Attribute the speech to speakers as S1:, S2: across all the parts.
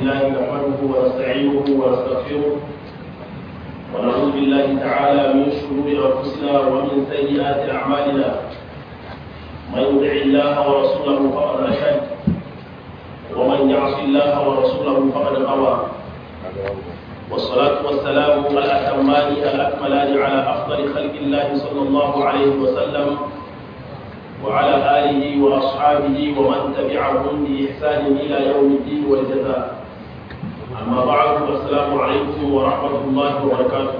S1: لله نحمده ونستعينه ونستغفره ونعوذ بالله تعالى من شرور انفسنا ومن سيئات اعمالنا من يطع الله ورسوله فقد رشد ومن يعص الله ورسوله فقد غوى والصلاة والسلام الأتمان الأكملان على أفضل خلق الله صلى الله عليه وسلم وعلى آله وأصحابه ومن تبعهم بإحسان إلى يوم الدين والجزاء أما بعد فالسلام عليكم ورحمة الله وبركاته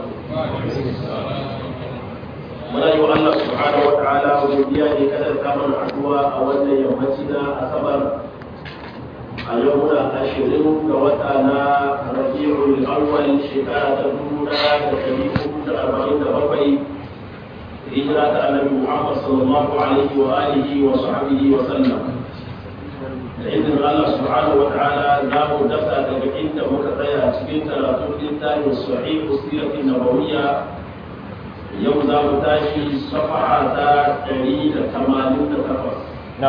S1: muna yi wa Allah subhanahu wa ta'ala godiya ne kada ta mana addu'a a wannan yammaci na asabar a yau muna ashirin ga wata na rabi'ul awwal shekara ta dubu ɗaya da ɗari hudu da arba'in da bakwai hijira ta annabi Muhammad sallallahu alaihi wa alihi wa sahbihi wa sallam da izinin Allah subhanahu wa ta'ala za mu dasa daga inda muka tsaya cikin karatun littafin sahih siratin nabawiyya yau za mu tashi safaha ta ɗari da tamanin da takwas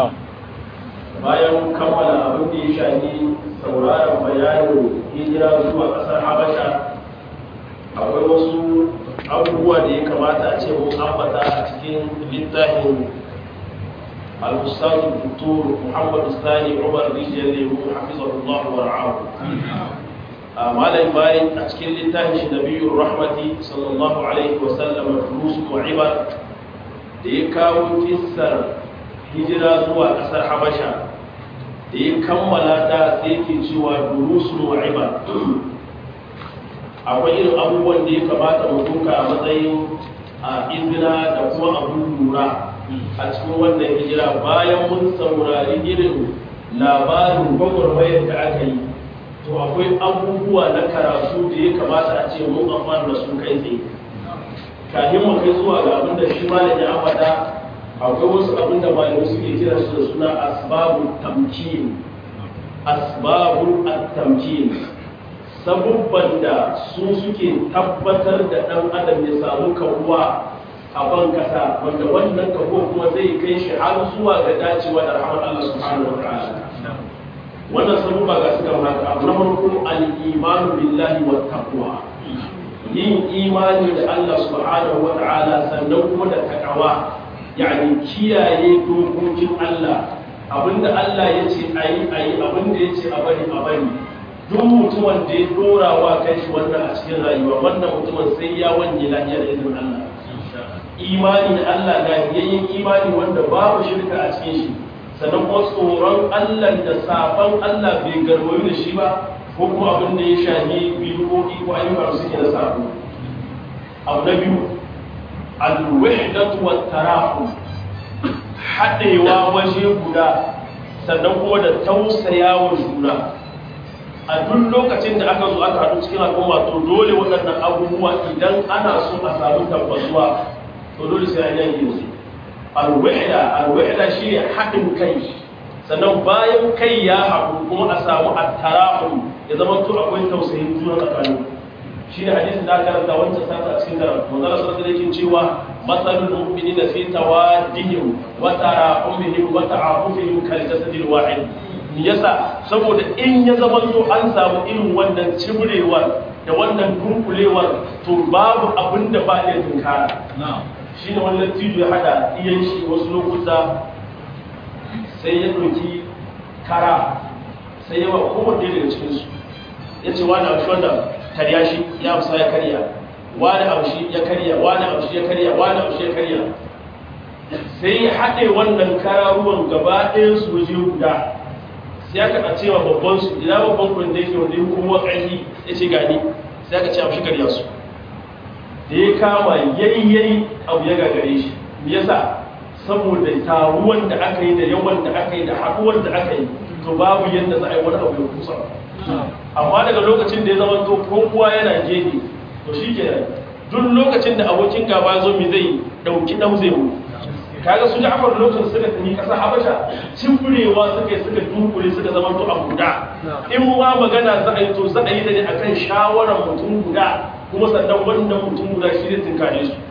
S1: bayan kammala abin da ya shafi sauraron bayanin hijira zuwa ƙasar habasha akwai wasu abubuwa da ya kamata a ce mun ambata a cikin littafin al-ustadu doktor muhammadu sani umar rijiyar lemu hafizahullahu wa ra'ahu a malam bayan a cikin littafin shi nabiyur rahmati sallallahu alaihi wa sallam durus mu'ibar da ya kawo kissar hijira zuwa ƙasar habasha da ya kammala ta sai ke cewa durus mu'ibar akwai irin abubuwan da ya kamata mu duka a matsayin a izina da kuma abun lura a cikin wannan hijira bayan mun saurari irin labarin gwagwarmayar da aka yi to akwai abubuwa na karatu da ya kamata a ce mun amfani da su kai tsaye kafin mu kai zuwa ga abin da shi malam ya ambata akwai wasu abin da malamai suke kira su da suna asbabul tamkin asbabul at-tamkin sabubban da su suke tabbatar da ɗan adam ya samu kawuwa a ban kasa wanda wannan kawo kuma zai kai shi har zuwa ga dacewa da rahmar Allah subhanahu wa ta'ala wannan sabubba ga suka haka abu na farko al-imanu billahi wa taqwa yin imani da Allah subhanahu wa ta'ala sannan kuma da takawa yani kiyaye dokokin Allah abinda Allah ya ce ayi ayi abinda ya ce a bari a bari duk mutumin da ya dora wa kai shi wannan a cikin rayuwa wannan mutumin sai ya wanye lafiya da izinin Allah imani da Allah ga yayyin imani wanda babu shirka a cikin shi sannan kuma tsoron Allah da safan Allah bai garwayo da shi ba ko kuma abin da ya shafi bidiyoyi ko ayyuka da suke da sabo abu na biyu al-wahdatu wat tarahu haɗewa waje guda sannan kuma da tausayawa juna a duk lokacin da aka zo aka haɗu cikin al'umma to dole waɗannan abubuwa idan ana so a samu tabbatuwa to dole sai an yanke su alwahda alwahda shi ne haɗin kai sannan bayan kai ya haɗu kuma a samu attarahum ya zama to akwai tausayin juna tsakanin shi ne hadisin da aka karanta wancan sata a cikin karatu manzo Allah sallallahu alaihi cewa masalul mu'minina fi tawaddihim wa tarahumihim wa ta'afufihim kal jasadil wahid yasa saboda in ya zama to an samu irin wannan cibrewar da wannan dunkulewar to babu abin da ba ya tunkara shi ne wannan tijo ya hada iyan shi wasu lokuta sai ya ɗauki kara sai yawa kowanne daga cikinsu ya ce wani abu wanda karya shi ya amsa ya karya wani abu shi ya karya wani abu shi ya karya wani abu shi ya karya sai ya haɗe wannan kararuwan gaba ɗayan su waje guda sai aka a cewa babban su ina babban kun da yake wanda ya kuma ƙarfi ya ce gani sai aka ce a shigar yasu da ya kama yayyayi abu ya gagare shi me yasa saboda taruwan da aka yi da yawan da aka yi da haɗuwar da aka yi to babu yadda za a yi wani abu ya kusa amma daga lokacin da ya zama to kowa yana gefe to shi ke duk lokacin da abokin gaba zo mi zai ɗauki ɗau zai mu kaga su ja'far lokacin suka tafi kasar habasha cimburewa suka yi suka dunkule suka zama to a guda in ma magana za a yi to za a yi da ne akan shawarar mutum guda kuma sannan wannan mutum guda shi zai tinkare su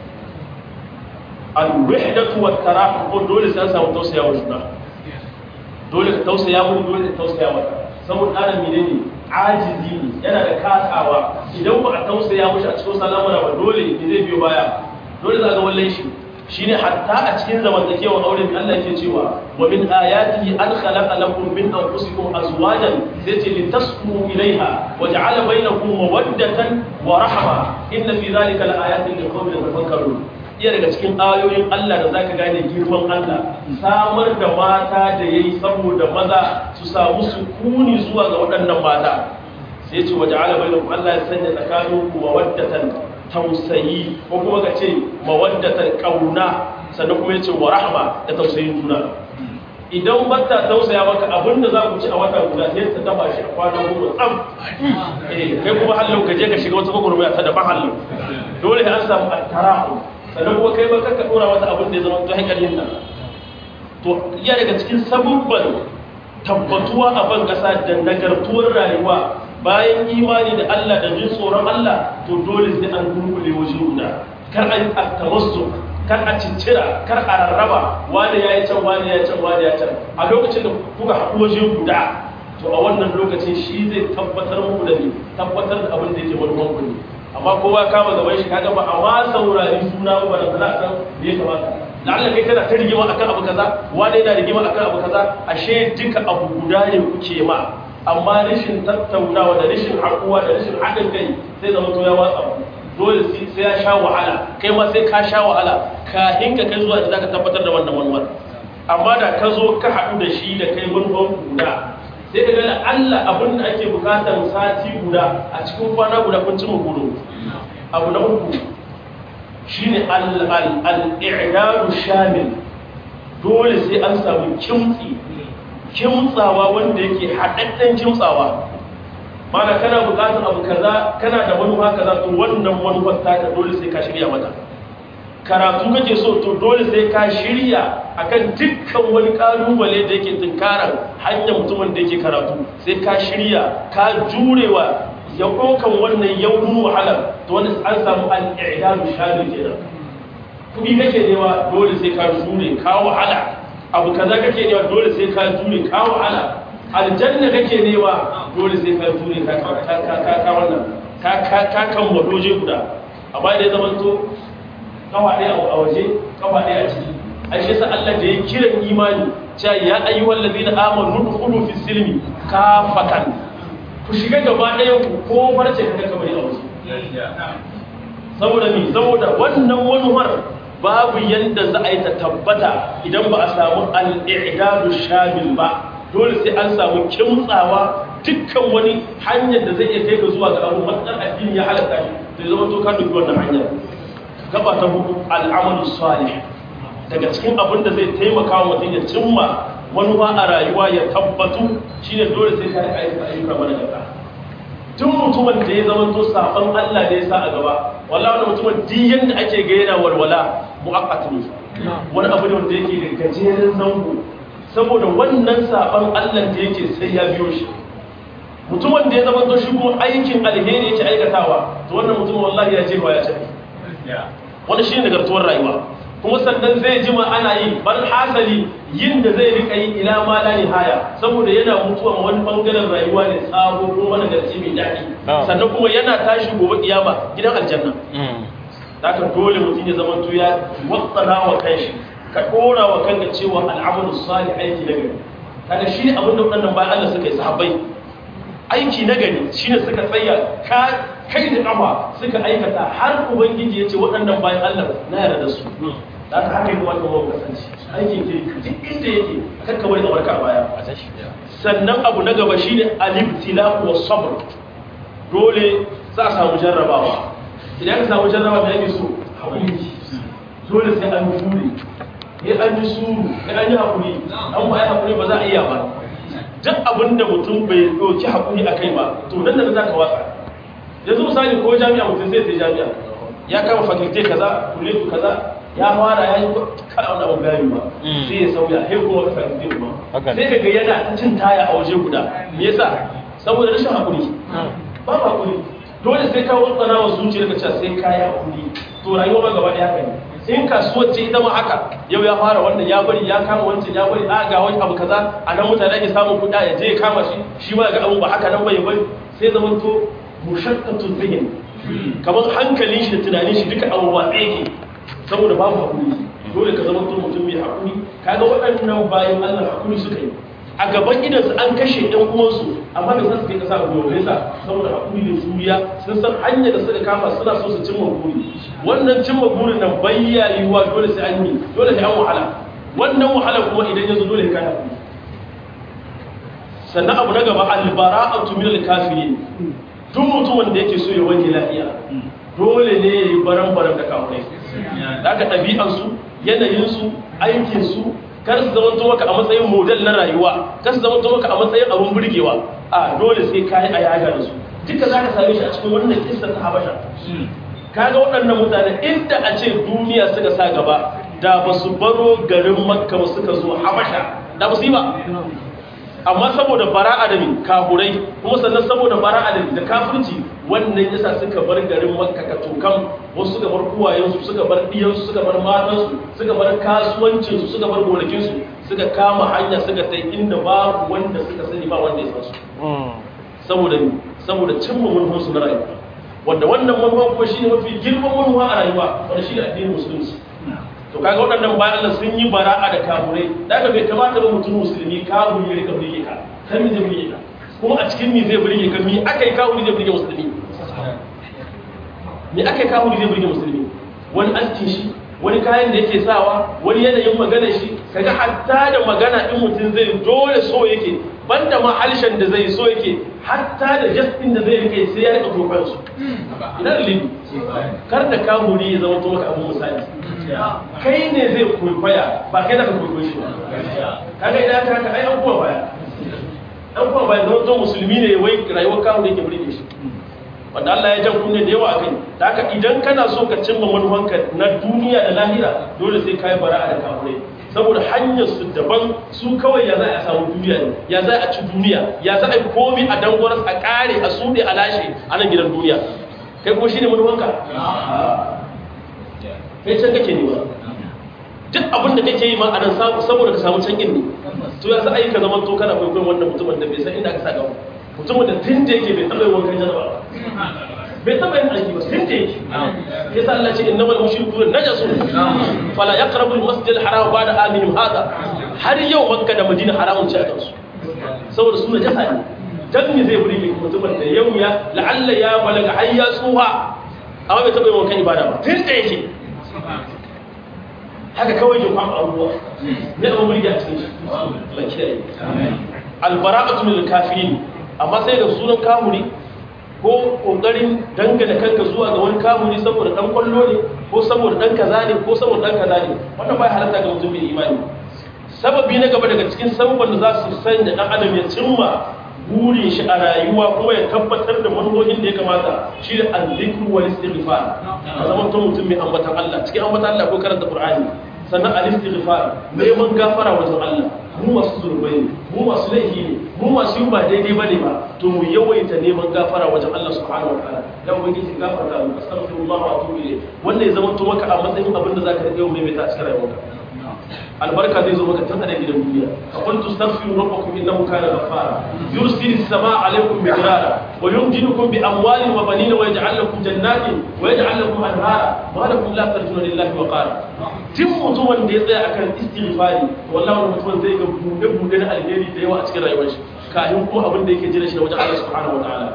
S1: al-wahdatu wa tarahum dole sai an samu tausaya wa juna dole ka tausaya mu dole ka tausaya maka saboda adam menene ajizi ne yana da kasawa idan ba a tausaya mushi a cikin salamuna ba dole ne zai biyo baya dole za ga wallan shi shine hatta a cikin zamantakewar aure da Allah yake cewa wa min ayatihi an khalaqa lakum min anfusikum azwajan sai ce litaskunu ilaiha wa ja'ala bainakum mawaddatan wa rahma inna fi dhalika laayatin liqaumin yatafakkarun iya daga cikin ayoyin Allah da zaka gane girman Allah samar da mata da yayi saboda maza su samu sukuni zuwa ga waɗannan mata sai ce wa ja'ala bainakum Allah ya sanya tsakaninku mawaddatan tausayi ko kuma ka ce mawaddatar kauna sannan kuma ya ce wa rahama da tausayin juna idan bata tausaya maka abinda za ku ci a wata guda sai ta dafa shi a kwanan goma tsam eh kai kuma hallau ka je ka shiga wata gwagwarmaya ta daban hallau dole an samu attarahu sannan kuma kai ba ka dora wata abin da ya zama ta hankalin nan to iya daga cikin sabubban tabbatuwa a ban kasa da nagartuwar rayuwa bayan imani da Allah da jin tsoron Allah to dole sai an dunkule waje guda kar a yi tawassuk kar a ciccira kar a rarraba wani ya yi can wani ya can wani ya can a lokacin da kuka haɗu waje guda to a wannan lokacin shi zai tabbatar muku da ni tabbatar da abin da yake manufan ku ne amma kowa kama gaban shi kaga ba a ma saurari suna ba da za a san me ya kamata la'alla kai kana ta rigima akan abu kaza wani yana rigima akan abu kaza ashe duka abu guda ne kuke ma amma rashin tattaunawa da rashin haƙuwa da rashin haɗin kai sai zama to ya watsa dole sai ya sha wahala kai ma sai ka sha wahala kafin ka kai zuwa da zaka tabbatar da wannan manufar amma da ka zo ka haɗu da shi da kai manufar guda sai ka ga Allah abin da ake bukatar sati guda a cikin kwana guda kun ci gudu abu na uku shine al-i'dadu shamil dole sai an samu kimtsi kimtsawa wanda yake haɗaɗɗen kimtsawa mana kana buƙatar abu kaza kana da manufa kaza to wannan manufar taka dole sai ka shirya mata karatu kake so to dole sai ka shirya akan dukkan wani kalubale da yake tunkarar hanyar mutumin da yake karatu sai ka shirya ka jurewa ya ɗaukan wannan yaunin wahalar to wani an samu al'idadu shaɗin kenan kuɗi kake nema dole sai ka jure ka wahala abu kaza kake nema dole sai ka jure ka wahala aljanna kake nema dole sai ka jure ka ka ka wannan ka ka ka kan wadoje guda amma da ya zama to kawa ɗaya a waje kawa ɗaya a ciki ai shi yasa Allah da ya kiran imani cewa ya ayyuhal ladina amanu dukhulu fi silmi kafatan ku shiga gaba ɗaya ku ko farce ka kamar a waje saboda mi saboda wannan manuwar babu yanda za a yi ta tabbata idan ba a samu al'idadu shamil ba dole sai an samu kimtsawa dukkan wani hanyar da zai iya kai ka zuwa ga abu matsar addini ya halatta shi to zama to ka dubi wannan hanyar gaba ta hudu al'amalu salih daga cikin abin da zai taimaka wa mutum ya cimma manufa a rayuwa ya tabbatu shine dole sai ka yi ayyuka ayyuka mana gaba tun mutumin da ya zama to saban Allah da ya sa a gaba wallahi wannan mutumin duk yanda ake ga yana walwala mu'aqqat ne wani abu ne wanda yake da gajeren zango saboda wannan saban Allah da yake sai ya biyo shi mutumin da ya zama to shi kuma aikin alheri yake aikatawa to wannan mutumin wallahi ya je ba ya ce wani shi ne nagartuwar rayuwa kuma sannan zai jima ana yi bal hasali yin da zai rika yi ila ma la nihaya saboda yana mutuwa ma wani bangaren rayuwa ne sabo ko wani garci mai daɗi sannan kuma yana tashi gobe kiyama gidan aljanna haka dole mutum ya zama ya watsana wa kanshi ka dora wa kanka cewa al'amalu salih aiki na gari kaga shi ne abin da waɗannan bayan Allah suka yi sahabbai aiki na gari shine suka tsaya ka kai da kafa suka aikata har ubangiji ya ce waɗannan bayan Allah na yarda da su da aka haka yi wata mawa kasance aikin ke duk inda yake kakka wani abarka baya sannan abu na gaba shine alibtila wa sabr dole za a samu jarrabawa idan ka samu jarrabawa da yake so haƙuri dole sai an jure ya an ji suru ya an yi haƙuri an ba ya haƙuri ba za a iya ba duk abin da mutum bai ɗauki haƙuri a kai ba to nan da za ka watsa yanzu misali ko jami'a mutum zai sai jami'a ya kama fakilte kaza kuletu kaza ya fara ya yi kada wani abu gari ba sai ya sauya sai kuma wata fakilte ba sai ka ga yana ta cin taya a waje guda me yasa saboda rashin haƙuri ba haƙuri dole sai ka watsana wa zuciyar ka cewa sai ka yi haƙuri to rayuwa ma gaba ɗaya haka ne in kasuwar ce ita ma haka yau ya fara wannan ya bari ya kama wancan ya bari a ga wani abu kaza a nan mutane ake samun kuɗa ya je ya kama shi shi ma ga abu ba haka nan bai bari sai zama to mushakkatun zihin kamar hankalin shi da tunanin shi duka abu watsa yake saboda babu hakuri dole ka zama to mutum mai hakuri kaga waɗannan bayan Allah hakuri suka yi a gaban idansu an kashe ɗan uwansu amma da zasu kai kasa a gobe sa saboda hakuri da juriya sun san hanyar da suka kama suna so su cimma buri wannan cimma burin nan bayya yiwuwa dole sai an yi dole sai an wahala wannan wahala kuma idan ya zo dole ka hakuri sannan abu na gaba albara'atu min al-kafirin duk mutumin da yake so ya wanke lafiya dole ne ya yi baran-baran da kafirai da aka ɗabi'ansu yanayinsu aikinsu kar su zama to maka a matsayin model na rayuwa kar su zama to maka a matsayin abun burgewa a dole sai kayi a yaga da su duka za ka same shi a cikin wannan kissa ta habasha kaga waɗannan mutane inda a ce duniya suka sa gaba da ba su baro garin makka ba suka zo habasha da ba su yi ba amma saboda bara'a da kafurai kuma sannan saboda bara'a da kafirci wannan yasa suka bar garin makka ka tokan wasu suka bar kuwayensu suka bar diyansu suka bar matansu suka bar kasuwancinsu suka bar gonakinsu suka kama hanya suka tai inda babu wanda suka sani ba wanda ya san su saboda saboda cimma manufansu na rayuwa wanda wannan manufa kuma shine mafi girman manufa a rayuwa wanda shine addinin musulunci to kaga waɗannan bayan Allah sun yi bara'a da kafurai da aka bai kamata ba mutum musulmi kafiri ya rika burge ka kan mi zai burge ka kuma a cikin mi zai burge ka mi aka yi kafiri zai burge musulmi mi aka yi kafiri zai burge musulmi wani askin shi wani kayan da yake sawa wani yanayin magana shi kaga hatta da magana in mutum zai dole so yake banda ma halshen da zai so yake hatta da jastin da zai rike sai ya rika tofan su ina da libi kar da kamuri ya zama to maka abun misali kai ne zai kwaikwaya ba kai da ka kwaikwayo shi ba kaga idan aka haka ai an kuma baya an kuma baya zama to musulmi ne wai rayuwar kawo da yake burge shi wanda Allah ya jan kunne da yawa a kai da haka idan kana so ka cimma manufanka na duniya da lahira dole sai ka yi bara'a da kafirai saboda hanyar su daban su kawai ya za a samu duniya ne ya za a ci duniya ya za a yi komi a dangwar a kare a suɗe a lashe a nan gidan duniya kai ko shi ne manufanka kai can kake ne ba duk abin da kake yi ma a nan saboda ka samu can ne to ya za a yi ka zama to kana kwaikwayon wannan mutumin da bai san inda aka sa gaba mutumin da tun da yake bai taɓa yin wankan janaba bai taɓa yin aiki ba tun da yake ya sa Allah ce innamal mushrikuna najasun fala yaqrabu al-masjid al-haram ba'da amihim hada har yau makka da madina haramun ce a kansu saboda su najasa ne dan me zai burge mutumin da yau ya la'alla ya balaga har ya tsuha amma bai taɓa yin wankan ibada ba tun da yake haka kawai ya kwamba abubuwa ne abin burge a cikin shi Allah kiyaye albara'atu min al-kafirin amma sai da sunan kamuri ko kokarin dangane kanka zuwa ga wani kamuri saboda dan kwallo ne ko saboda dan kaza ne ko saboda dan kaza ne wannan bai halatta ga mutum mai imani sababi na gaba daga cikin sababban da za su sanya dan adam ya cimma burin shi a rayuwa kuma ya tabbatar da manufofin da ya kamata shi da azzikru wal istighfar a zaman to mutum mai ambatan Allah cikin ambatan Allah ko karanta Qur'ani sannan al-istighfar neman gafara wajen Allah mu masu zurbai ne mu masu laifi ne mu masu yi ba daidai bane ba to mu yawaita neman gafara wajen Allah subhanahu wataala dan ubangiji gafarta mu astaghfirullah wa atubu ilayh wanda ya zama to maka a matsayin abin da zaka rike mai mai ta cikin rayuwarka albarka zai zo maka tun a gidan duniya aqul tastaghfiru rabbakum innahu kana ghaffara yursilu as-samaa 'alaykum midrara wa yumdidukum bi amwalin wa banin wa yaj'al lakum jannatin wa yaj'al lakum anhara ma lakum la tarjuna lillahi wa qara tun mutumin da ya tsaya akan istighfari wallahi wannan mutumin zai ga bude bude na alheri da yawa a cikin rayuwar shi kafin kuma abin da yake jira shi da wajen Allah subhanahu wa ta'ala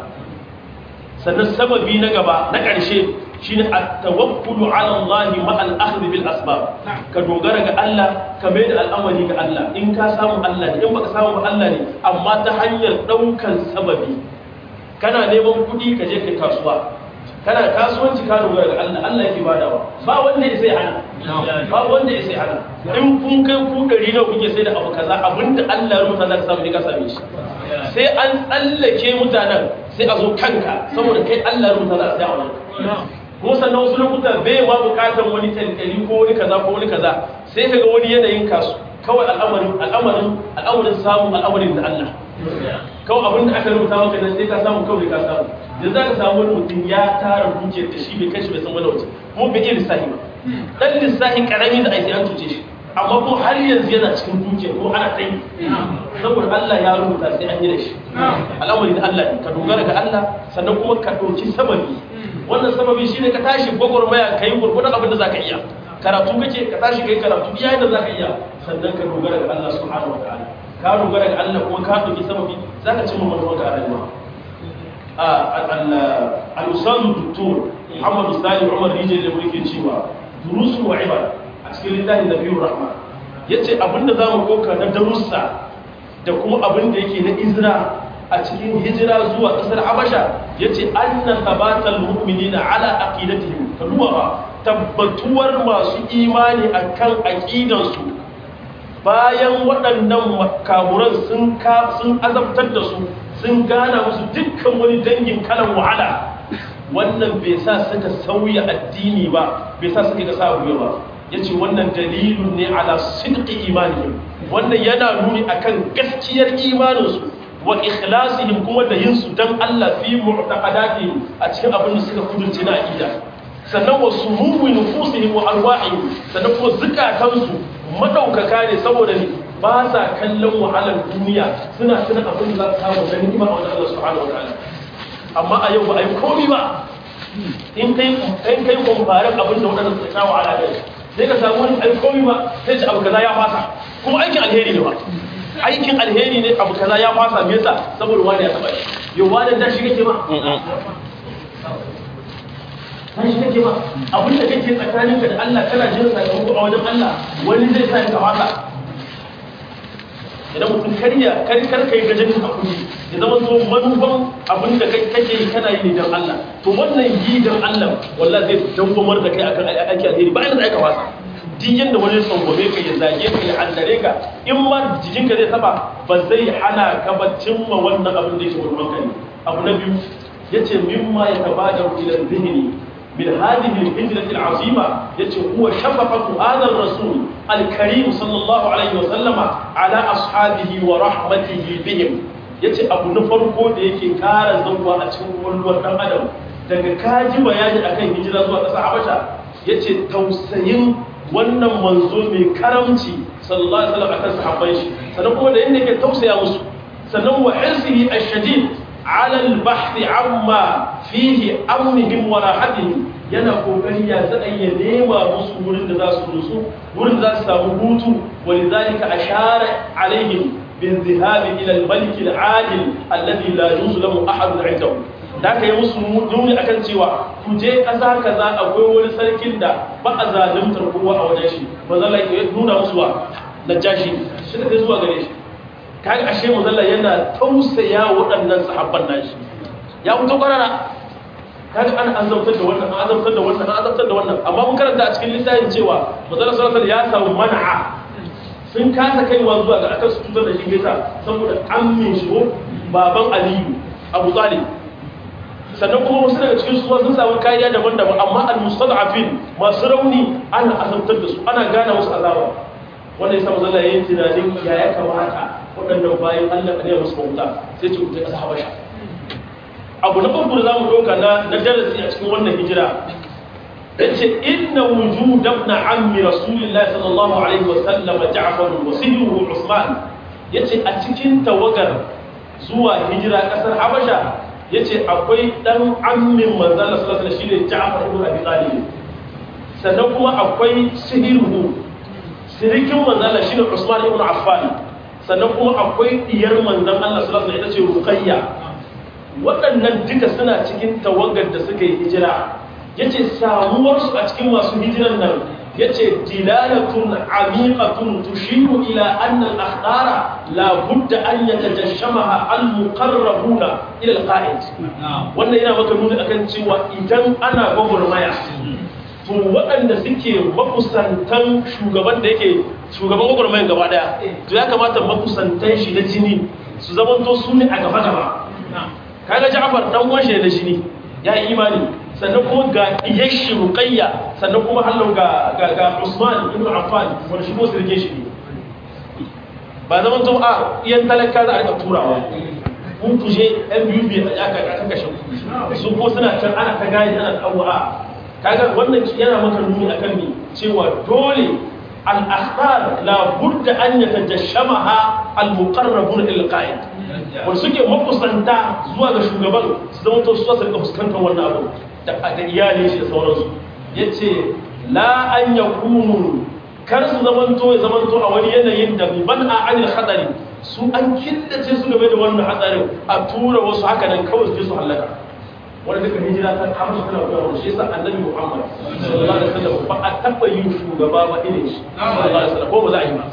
S1: sannan sababi na gaba na ƙarshe shine at-tawakkulu 'ala Allah ma al-akhdh bil asbab ka dogara ga Allah ka mai da al'amari ga Allah in ka samu Allah ne in baka samu ba Allah ne amma ta hanyar daukan sababi kana neman kuɗi ka je kai kasuwa kana kasuwanci ka dogara ga Allah Allah yake badawa ba wanda ya sai hana ba wanda ya sai hana in kun kai ku dari nawa kuke sai da abu kaza abinda Allah ya rubuta za ka samu ne ka same shi sai an tsallake mutanen sai a zo kanka saboda kai Allah ya rubuta za ka sai a wannan kuma sannan wasu lokuta bai ma bukatar wani tankali ko wani kaza ko wani kaza sai ka ga wani yanayin kasu kawai al'amarin al'amarin al'amarin samu al'amarin da Allah kawai abin da aka rubuta maka nan sai ka samu kawai ka samu da za ka samu wani mutum ya tara dukiyar da shi bai kashi bai san wani waje kuma bai iya lissahi ba dan lissahi karami da aiki an tuce shi amma ko har yanzu yana cikin dukiya ko ana tsayi saboda Allah ya rubuta sai an yi da shi al'amari da Allah ne ka dogara ga Allah sannan kuma ka ɗauki sababi wannan sababi shine ka tashi gwagwarmaya ka yi gurgudan abin da za ka iya karatu kake ka tashi ka yi karatu iya yadda za ka iya sannan ka dogara ga Allah subhanahu wa ta'ala ka dogara ga Allah kuma ka ɗauki sababi za ka cimma manuwa ga rayuwa al-ustadu doktor Muhammadu Sani Umar Rijal da muke cewa durusu wa ibad a cikin littafin Nabiyur Rahman yace abinda zamu koka na darussa da kuma abinda yake na izra a cikin hijira zuwa kasar Habasha yace anna tabatal mu'minina ala aqidatihim kaduwa ba tabbatuwar masu imani akan aqidansu bayan waɗannan makaburan sun sun azabtar da su sun gana musu dukkan wani dangin kalan wahala wannan bai sa suka sauya addini ba bai sa suka sa gobe ba ya ce wannan dalilun ne ala sidqi imanihim wannan yana nuni akan gaskiyar imaninsu wa ikhlasihim kuma da yin su dan Allah fi mu'taqadatihim a cikin abin da suka kudurce na aqida sannan wa sumuwi nufusihim wa arwahihim sannan kuma zukatansu madaukaka ne saboda ne ba sa kallon wahalar duniya suna tuna abin da za su samu da ni'ima a wajen Allah subhanahu wa ta'ala amma a yau ba a yi komi ba in kai in kai kwamfarin abin da waɗanda suka sha wahala ne sai ka samu wani ai komi ba sai ce abu kaza ya fasa kuma aikin alheri ne ba aikin alheri ne abu kaza ya fasa me yasa saboda wani ya taba shi yau wani da shi kake ma dan shi kake ma abin da kake tsakaninka da Allah kana jin sakamako a wajen Allah wani zai sa ka fasa idan mutum karya kar kar kai gajen hakuri ya zama to manufan abin da kai kake yi kana yi ne dan Allah to wannan yi dan Allah wallahi zai dawwamar da kai akan aiki alheri ba inda aka wasa duk yanda wani tsangwame ka ya zage ka ya andare ka in ma jikinka zai taba ba zai hana ka ba cimma wannan abin da yake gurbin ka ne abu na biyu yace mimma ya tabadaru ila dhihni من هذه الهجرة العظيمة يتي هو شفقة هذا الرسول الكريم صلى الله عليه وسلم على أصحابه ورحمته بهم yace abu na farko da yake kara zauwa a cikin kwallon dan adam daga kaji bayani akan hijira zuwa ƙasar Habasha yace tausayin wannan manzo mai karamci sallallahu alaihi wasallam akan sahabban shi sannan kuma da yanda yake tausaya musu sannan wa hirsihi ash-shadid ala al-bahth amma fihi amnihim wa rahatihim yana kokari ya zaɗa ya nema musu wurin da za su rusu wurin da za su samu hutu wani zalika ashara alaihim bin zihabi ila al-malik al-adil alladhi la yuzu lahu ahad indahu da ka yi musu nuni akan cewa ku je ƙasa kaza akwai wani sarkin da ba a zalimtar kowa a wajen shi mazalla ya nuna musu wa najashi shi da zuwa gare shi kaga ashe mazalla yana tausaya waɗannan sahabban nashi ya fito ƙarara kaga an azabtar da wannan an azabtar da wannan an azabtar da wannan amma mun karanta a cikin littafin cewa manzon sallallahu alaihi ya samu man'a sun kasa kaiwa zuwa ga akan su tutar da shi bisa saboda ammin shi ko baban aliyu abu talib sannan kuma wasu daga cikin su sun samu kariya daban-daban amma al-mustad'afin masu rauni ana azabtar da su ana gane musu azaba wanda yasa manzon yayin tunanin ya ya kamata waɗannan bayan Allah ne musu bauta sai ce ku ta kasa habasha abu na farko da za mu ɗauka na darasi a cikin wannan hijira ya ce inna wuju dabna ammi rasulillahi sallallahu alaihi wasallam ja'far wa sihruhu usman ya ce a cikin tawagar zuwa hijira ƙasar habasha ya ce akwai ɗan ammin manzala sallallahu alaihi shine ja'far ibn abi talib sannan kuma akwai sihruhu sirikin manzala shine usman ibn affan sannan kuma akwai diyar manzan Allah sallallahu alaihi wasallam ita ce ruqayya waɗannan duka suna cikin tawagar da suka yi hijira ya ce samuwarsu a cikin masu hijiran nan ya ce dilalatun amiqatun tushiru ila annal akhdara la budda an yatajashamaha al muqarrabuna ila al qa'id wannan yana maka nuni akan cewa idan ana gwagwarmaya to waɗanda suke makusantan shugaban da yake shugaban gwagwarmayan gaba daya to ya kamata makusantan shi na jini su zamanto su ne a gaba gaba kaga Ja'far dan uwan shi da shi ne ya yi imani sannan kuma ga iyashi Ruqayya sannan kuma hallau ga ga, ga Usman ibn Affan wanda shi ko sirke shi ne ba zaman to a iyan talaka za a rika turawa kun kuje ɗan biyu biyu a aka aka kashe su ko suna can ana ta gani ana tsawo a kaga wannan yana maka nuni akan ni cewa dole al-akhbar la budda an yatajashamaha al-muqarrabun ila al-qa'id wanda suke makusanta zuwa ga shugaban su zama to su rika fuskantar wannan abu da iyali shi da sauransu yace la an yakunu kar su zamanto ya zamanto a wani yanayin da ban a anil hadari su an killace su game da wannan hatsarin a tura wasu haka nan kawai su su halaka wanda duka hijira ta kama su tana koyarwa shi yasa annabi Muhammad sallallahu alaihi wasallam ba a taba yin shugaba ba irin shi sallallahu alaihi wasallam ko ba za a yi ba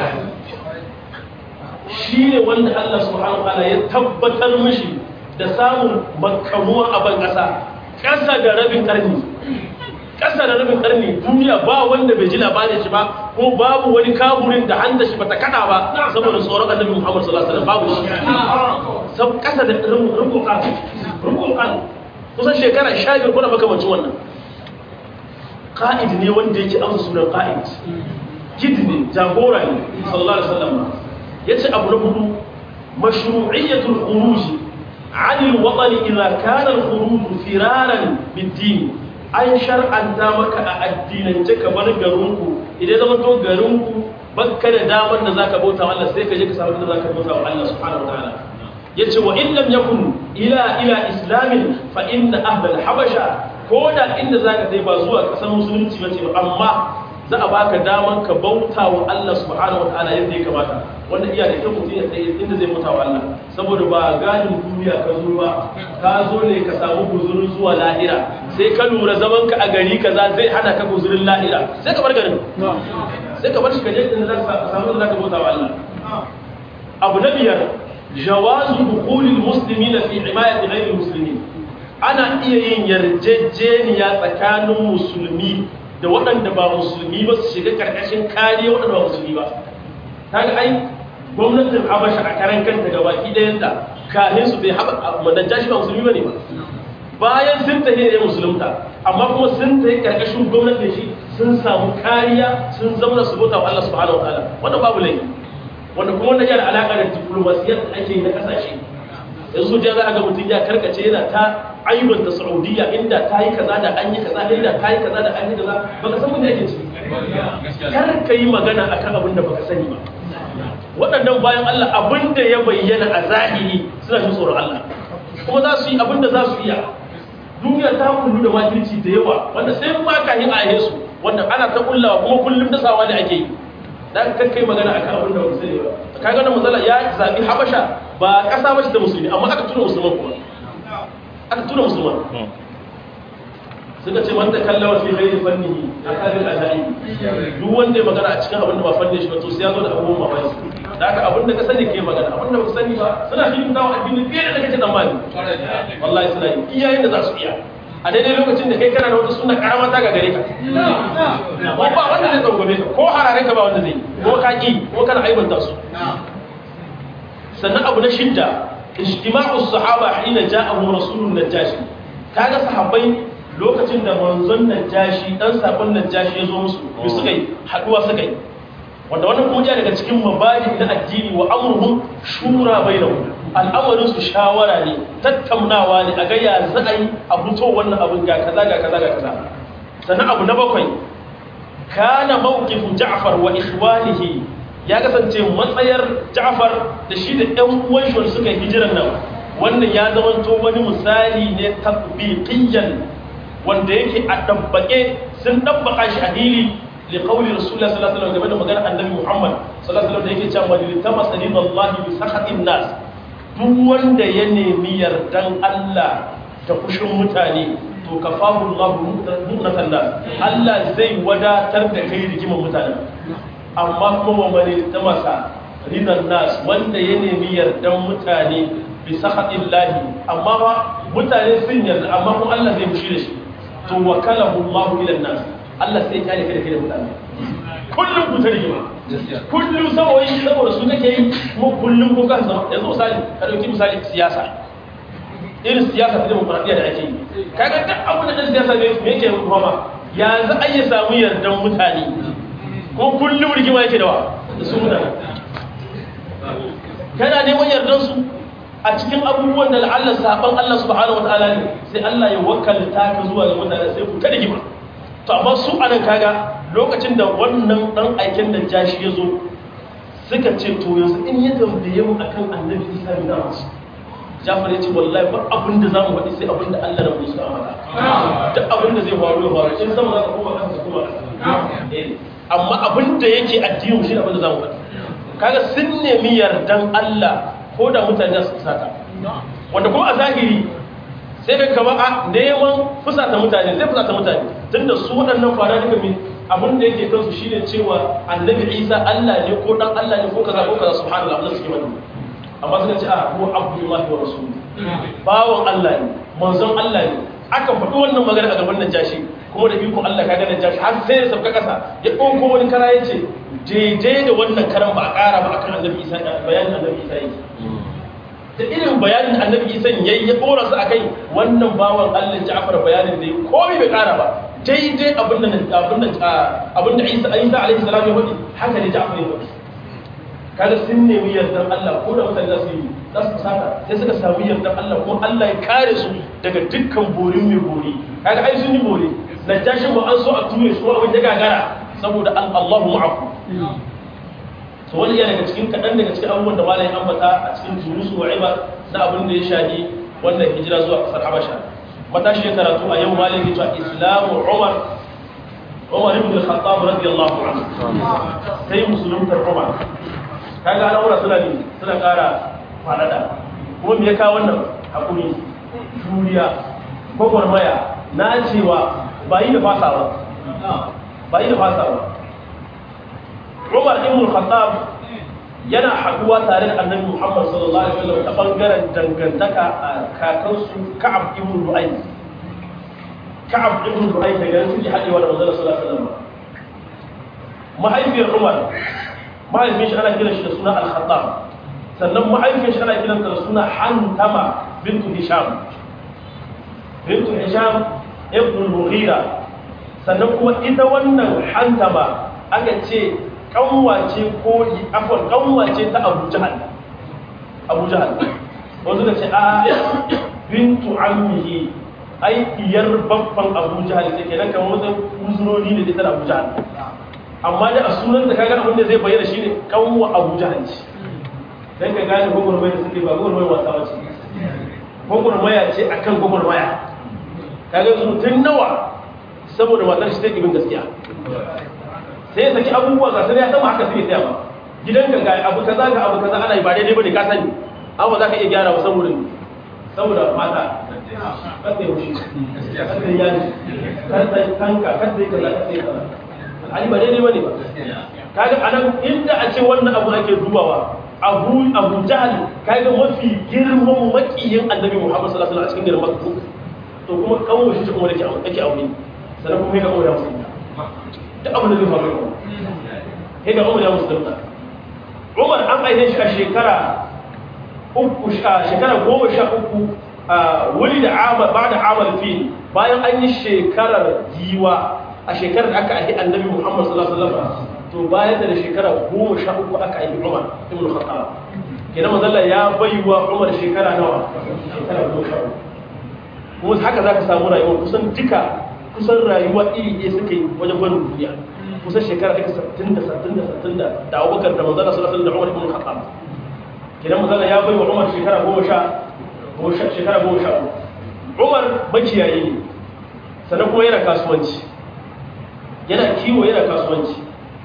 S1: shi ne wanda Allah subhanahu wa ta'ala ya tabbatar mishi da samun makamuwa a ban kasa kasa da rabin karni kasa da rabin karni duniya ba wanda bai ji labarin shi ba ko babu wani kaburin da handa shi bata kada ba saboda tsoron annabi Muhammad sallallahu alaihi wasallam babu shi sab kasa da rubun kan rubun kan kusan shekara 15 kuna makamancin wannan qa'id ne wanda yake amsa sunan qa'id kid ne jagora ne sallallahu alaihi wasallam yace abu na hudu mashru'iyyatul khuruj 'an al-watan idha kana al-khuruj firaran bid-din an shar'anta maka a addinance ka bar garinku idan zama to garinku bakka da damar da zaka bauta Allah sai ka je ka samu da zaka bauta wa Allah subhanahu wa ta'ala yace wa in lam yakun ila ila islamin fa inna ahla al-habasha ko da inda zaka dai ba zuwa kasar musulunci bace ba amma za a baka daman ka bauta wa Allah subhanahu wa ta'ala yadda ya kamata wanda iya da kyau mutum ya tsaye inda zai bauta wa Allah saboda ba gadin duniya ka zo ba ka zo ne ka samu guzurin zuwa lahira sai ka lura zaman ka a gari kaza zai hana ka guzurin lahira sai ka bar garin sai ka bar shi ka je inda za ka samu da za ka bauta wa Allah abu na biyar jawazu dukhulil muslimina fi himayati ghayril muslimin ana iya yin yarjejeniya tsakanin musulmi da waɗanda ba musulmi ba su shiga ƙarƙashin kariya waɗanda ba musulmi ba ta ga ai gwamnatin habasha a karan kanta ga baki ɗayanta kahin su bai haɓa manajashi ba musulmi ba ne ba bayan sun tafi ne musulunta amma kuma sun tafi ƙarƙashin gwamnatin shi sun samu kariya sun zama su bauta wa Allah subhanahu wa ta'ala wannan babu laifi wanda kuma wannan yana alaƙa da diplomasiyyar da ake yi na ƙasashe yanzu da za a ga mutum ya karkace yana ta aibanta saudiya inda ta yi kaza da an yi kaza inda ta yi kaza da an yi kaza baka san wanda yake ciki kar ka yi magana akan abin da baka sani ba waɗannan bayan Allah abin da ya bayyana a zahiri suna jin tsoron Allah kuma za su yi abin da za su iya duniya ta kullu da makirci da yawa wanda sai ma ka yi a su wanda ana ta kullawa kuma kullum dasawa ne ake yi dan kan kai magana akan abin da ba sani ba kaga wannan matsala ya zabi habasha ba kasa bace da musulmi amma aka tura musulman kuma aka tura musulman suka ce man takallama fi ghairi fannihi akadil azai duk wanda ya magana a cikin abin da ba fannin shi ba to sai ya zo da abubuwan mamaki da haka abin da ka sani kai magana abin da ba ka sani ba suna shi dawo addini fiye da kake tsammani wallahi suna yi iyayen da za su iya a daidai lokacin da kai kana da wata suna karama ta ga gare ka ko ba wanda zai tsangwame ka ko harare ka ba wanda zai ko ka ki ko kana aibanta su sannan abu na shidda ijtima'u sahaba hina ja'ahum rasulun najashi kaga sahabbai lokacin da manzon najashi dan sakon najashi ya zo musu bi suka yi haduwa suka yi wanda wannan kuma daga cikin mabadi na addini wa amruhum shura bainahum al'amarin su shawara ne tattaunawa ne a ga ya za a yi a fito wannan abin ga kaza ga kaza ga kaza sannan abu na bakwai kana mawqifu ja'far wa ikhwanihi ya kasance matsayar ja'far da shi da ɗan uwan shi suka yi hijiran nan wannan ya zamanto wani misali ne tatbiqiyyan wanda yake a dabbake sun dabbaka shi a hili li qawli rasulullah sallallahu alaihi wasallam game da maganar annabi muhammad sallallahu alaihi wasallam da yake cewa man tamasa lillahi bi sakhatin nas duk wanda ya nemi yardan Allah da kushin mutane to kafahu Allah mu'natan nas Allah zai wadatar da kai rigiman mutane amma kuma wa man tamasa ridan nas wanda ya nemi yardan mutane bi sakhatin lahi amma ba mutane sun yarda amma kuma Allah zai mushi da shi to wakalahu Allah ila nas Allah sai ya kare kai da kai da mutane kullum ku ta rigima kullum saboda saboda su kake yi kuma kullum ko kan zama yanzu misali ka dauki misali siyasa irin siyasa ta demokradiyya da ake yi kaga duk abin da ɗan siyasa ne me yake kuma ma yanzu an yi samu yardan mutane ko kullum rigima yake da wa da su mutane kana neman yardan su a cikin abubuwan da la'alla saban Allah subhanahu wataala ne sai Allah ya wakkalta ka zuwa ga mutane sai ku ta rigima to amma su anan kaga lokacin da wannan dan aiken da jashi ya zo suka ce to yanzu in ya tambaye mu akan annabi isa bin masu jafar ya ce wallahi ba abin da zamu faɗi sai abin da Allah da mu suka amana duk abin da zai faru ya faru in sama za ka koma kanka kuma amma abin da yake addinin shi abin da zamu faɗi kaga sun nemi yardan Allah ko da mutane su saka wanda kuma a zahiri sai ka kama a neman fusata mutane zai fusata mutane tunda su waɗannan fara duka mai abin da yake kansu shine cewa annabi isa allah ne ko dan allah ne ko kaza ko kaza subhanallah Allah suke mani amma suka ce a ko abdullahi wa rasul bawon allah ne manzon allah ne aka faɗi wannan magana a gaban najashi kuma da ikon allah kaga najashi har sai ya sauka ƙasa ya ɗauko wani kara ya ce daidai da wannan karan ba a ƙara ba akan annabi isa bayanin annabi isa yake da irin bayanin annabi isa yayi ya dora su akai wannan bawan Allah Ja'far bayanin da komai bai kara ba daidai abin da abin da abin da Isa Isa alaihi salam ya faɗi haka ne Ja'far ya faɗi kaga sun nemi yardan Allah ko da mutane za su yi za su saka sai suka samu yardan Allah kuma Allah ya kare su daga dukkan borin mai bori kaga ai sun yi bori najashin ba an so a ture su abin da gagara saboda Allahu ma'akum to wani yana daga cikin kaɗan daga cikin abubuwan da malayin ambata a cikin jurusu wa ibar na abin da ya shahi wannan hijira zuwa ƙasar habasha matashi ya karatu a yau malayin ya cewa islamu umar umar ibn al-khattab radiyallahu anhu sai musuluntar umar kaga al'amura suna ne suna ƙara faɗaɗa kuma me ya kawo wannan hakuri juriya gwagwarmaya na cewa ba yi da fasawa ba yi da fasawa Umar ibn Khattab yana haduwa tare da Annabi Muhammad sallallahu alaihi wasallam ta bangaren dangantaka a kakansu Ka'ab ibn Lu'ay Ka'ab ibn Lu'ay daga nan suke hadewa da Manzon sallallahu alaihi wasallam mahaifiyar Umar mahaifin shi ana kiran shi da suna Al-Khattab sannan mahaifin shi ana kiran da suna Hantama bintu Hisham bintu Hisham ibn Mughira sannan kuma ita wannan Hantama aka ce kanwace ko afon kanwace ta abu jahal abu jahal wanzu da ce a bintu ammihi ai iyar babban abu jahal ce kenan kan wasu uzurori ne da abu jahal amma da a sunan da kaga abin da zai bayyana shine kanwa abu jahal ce dan ka gane gwagwarmaya suke ba gwagwarmaya wasa wace gwagwarmaya ce akan gwagwarmaya kaga yanzu mutum nawa saboda matar shi ta ibin gaskiya sai ya saki abubuwa ga sai ya sama haka sai ya tsaya ba gidan ka ga abu kaza ga abu kaza ana yi ba daidai bane ka sani amma za ka iya gyara ba saboda saboda mata kada ya wuce kada ya yi kada ya tanka kada ya kaza kada ya kaza ali ba daidai bane ba kaga anan inda a ce wannan abu ake dubawa abu abu jahal kaga mafi girman makiyin annabi muhammad sallallahu alaihi wasallam a cikin garin makka to kuma kawo shi kuma yake yake aure sannan kuma ya kawo ya musulunta duk abin da zai faru yau sai ga umar ya musulunta umar an aine shi a shekara uku shekara goma sha uku a wuri da amal ba da amal fi bayan an yi shekarar giwa a shekarar da aka ahi annabi muhammad sallallahu alaihi wasallam to bayan da shekara goma sha uku aka ahi umar ibn khattab kenan manzalla ya baiwa umar shekara nawa shekara goma sha uku kuma haka za ka samu rayuwar kusan duka kusan rayuwa iri ɗaya suka yi wajen barin duniya kusan shekara ɗaya sattin da sattin da sattin da da abubakar da manzana sallallahu alaihi da umar ibn khattab kenan manzana ya bai wa umar shekara goma sha shekara goma sha umar makiyayi ne sannan kuma yana kasuwanci yana kiwo yana kasuwanci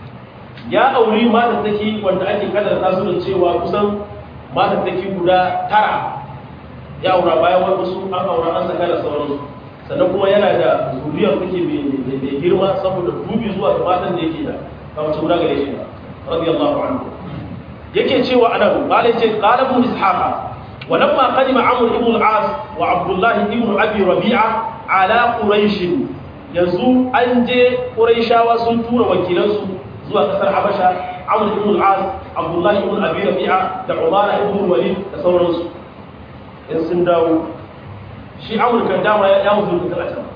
S1: ya auri matattaki wanda ake kadar tasu da cewa kusan matattaki guda tara ya aura bayan wasu an aura an saka da sauransu sannan kuma yana da zuriyar take mai girma saboda dubi zuwa ga matan da yake da kamar guda gare shi radiyallahu anhu yake cewa anan malai ce qala ibn ishaqa wa lamma qadima amr ibn al-as wa abdullah ibn abi rabi'a ala quraish yanzu an je quraishawa sun tura wakilansu zuwa kasar habasha amr ibn al-as abdullah ibn abi rabi'a da umara ibn walid da sauransu in sun dawo shi amurka dama ya mutu da can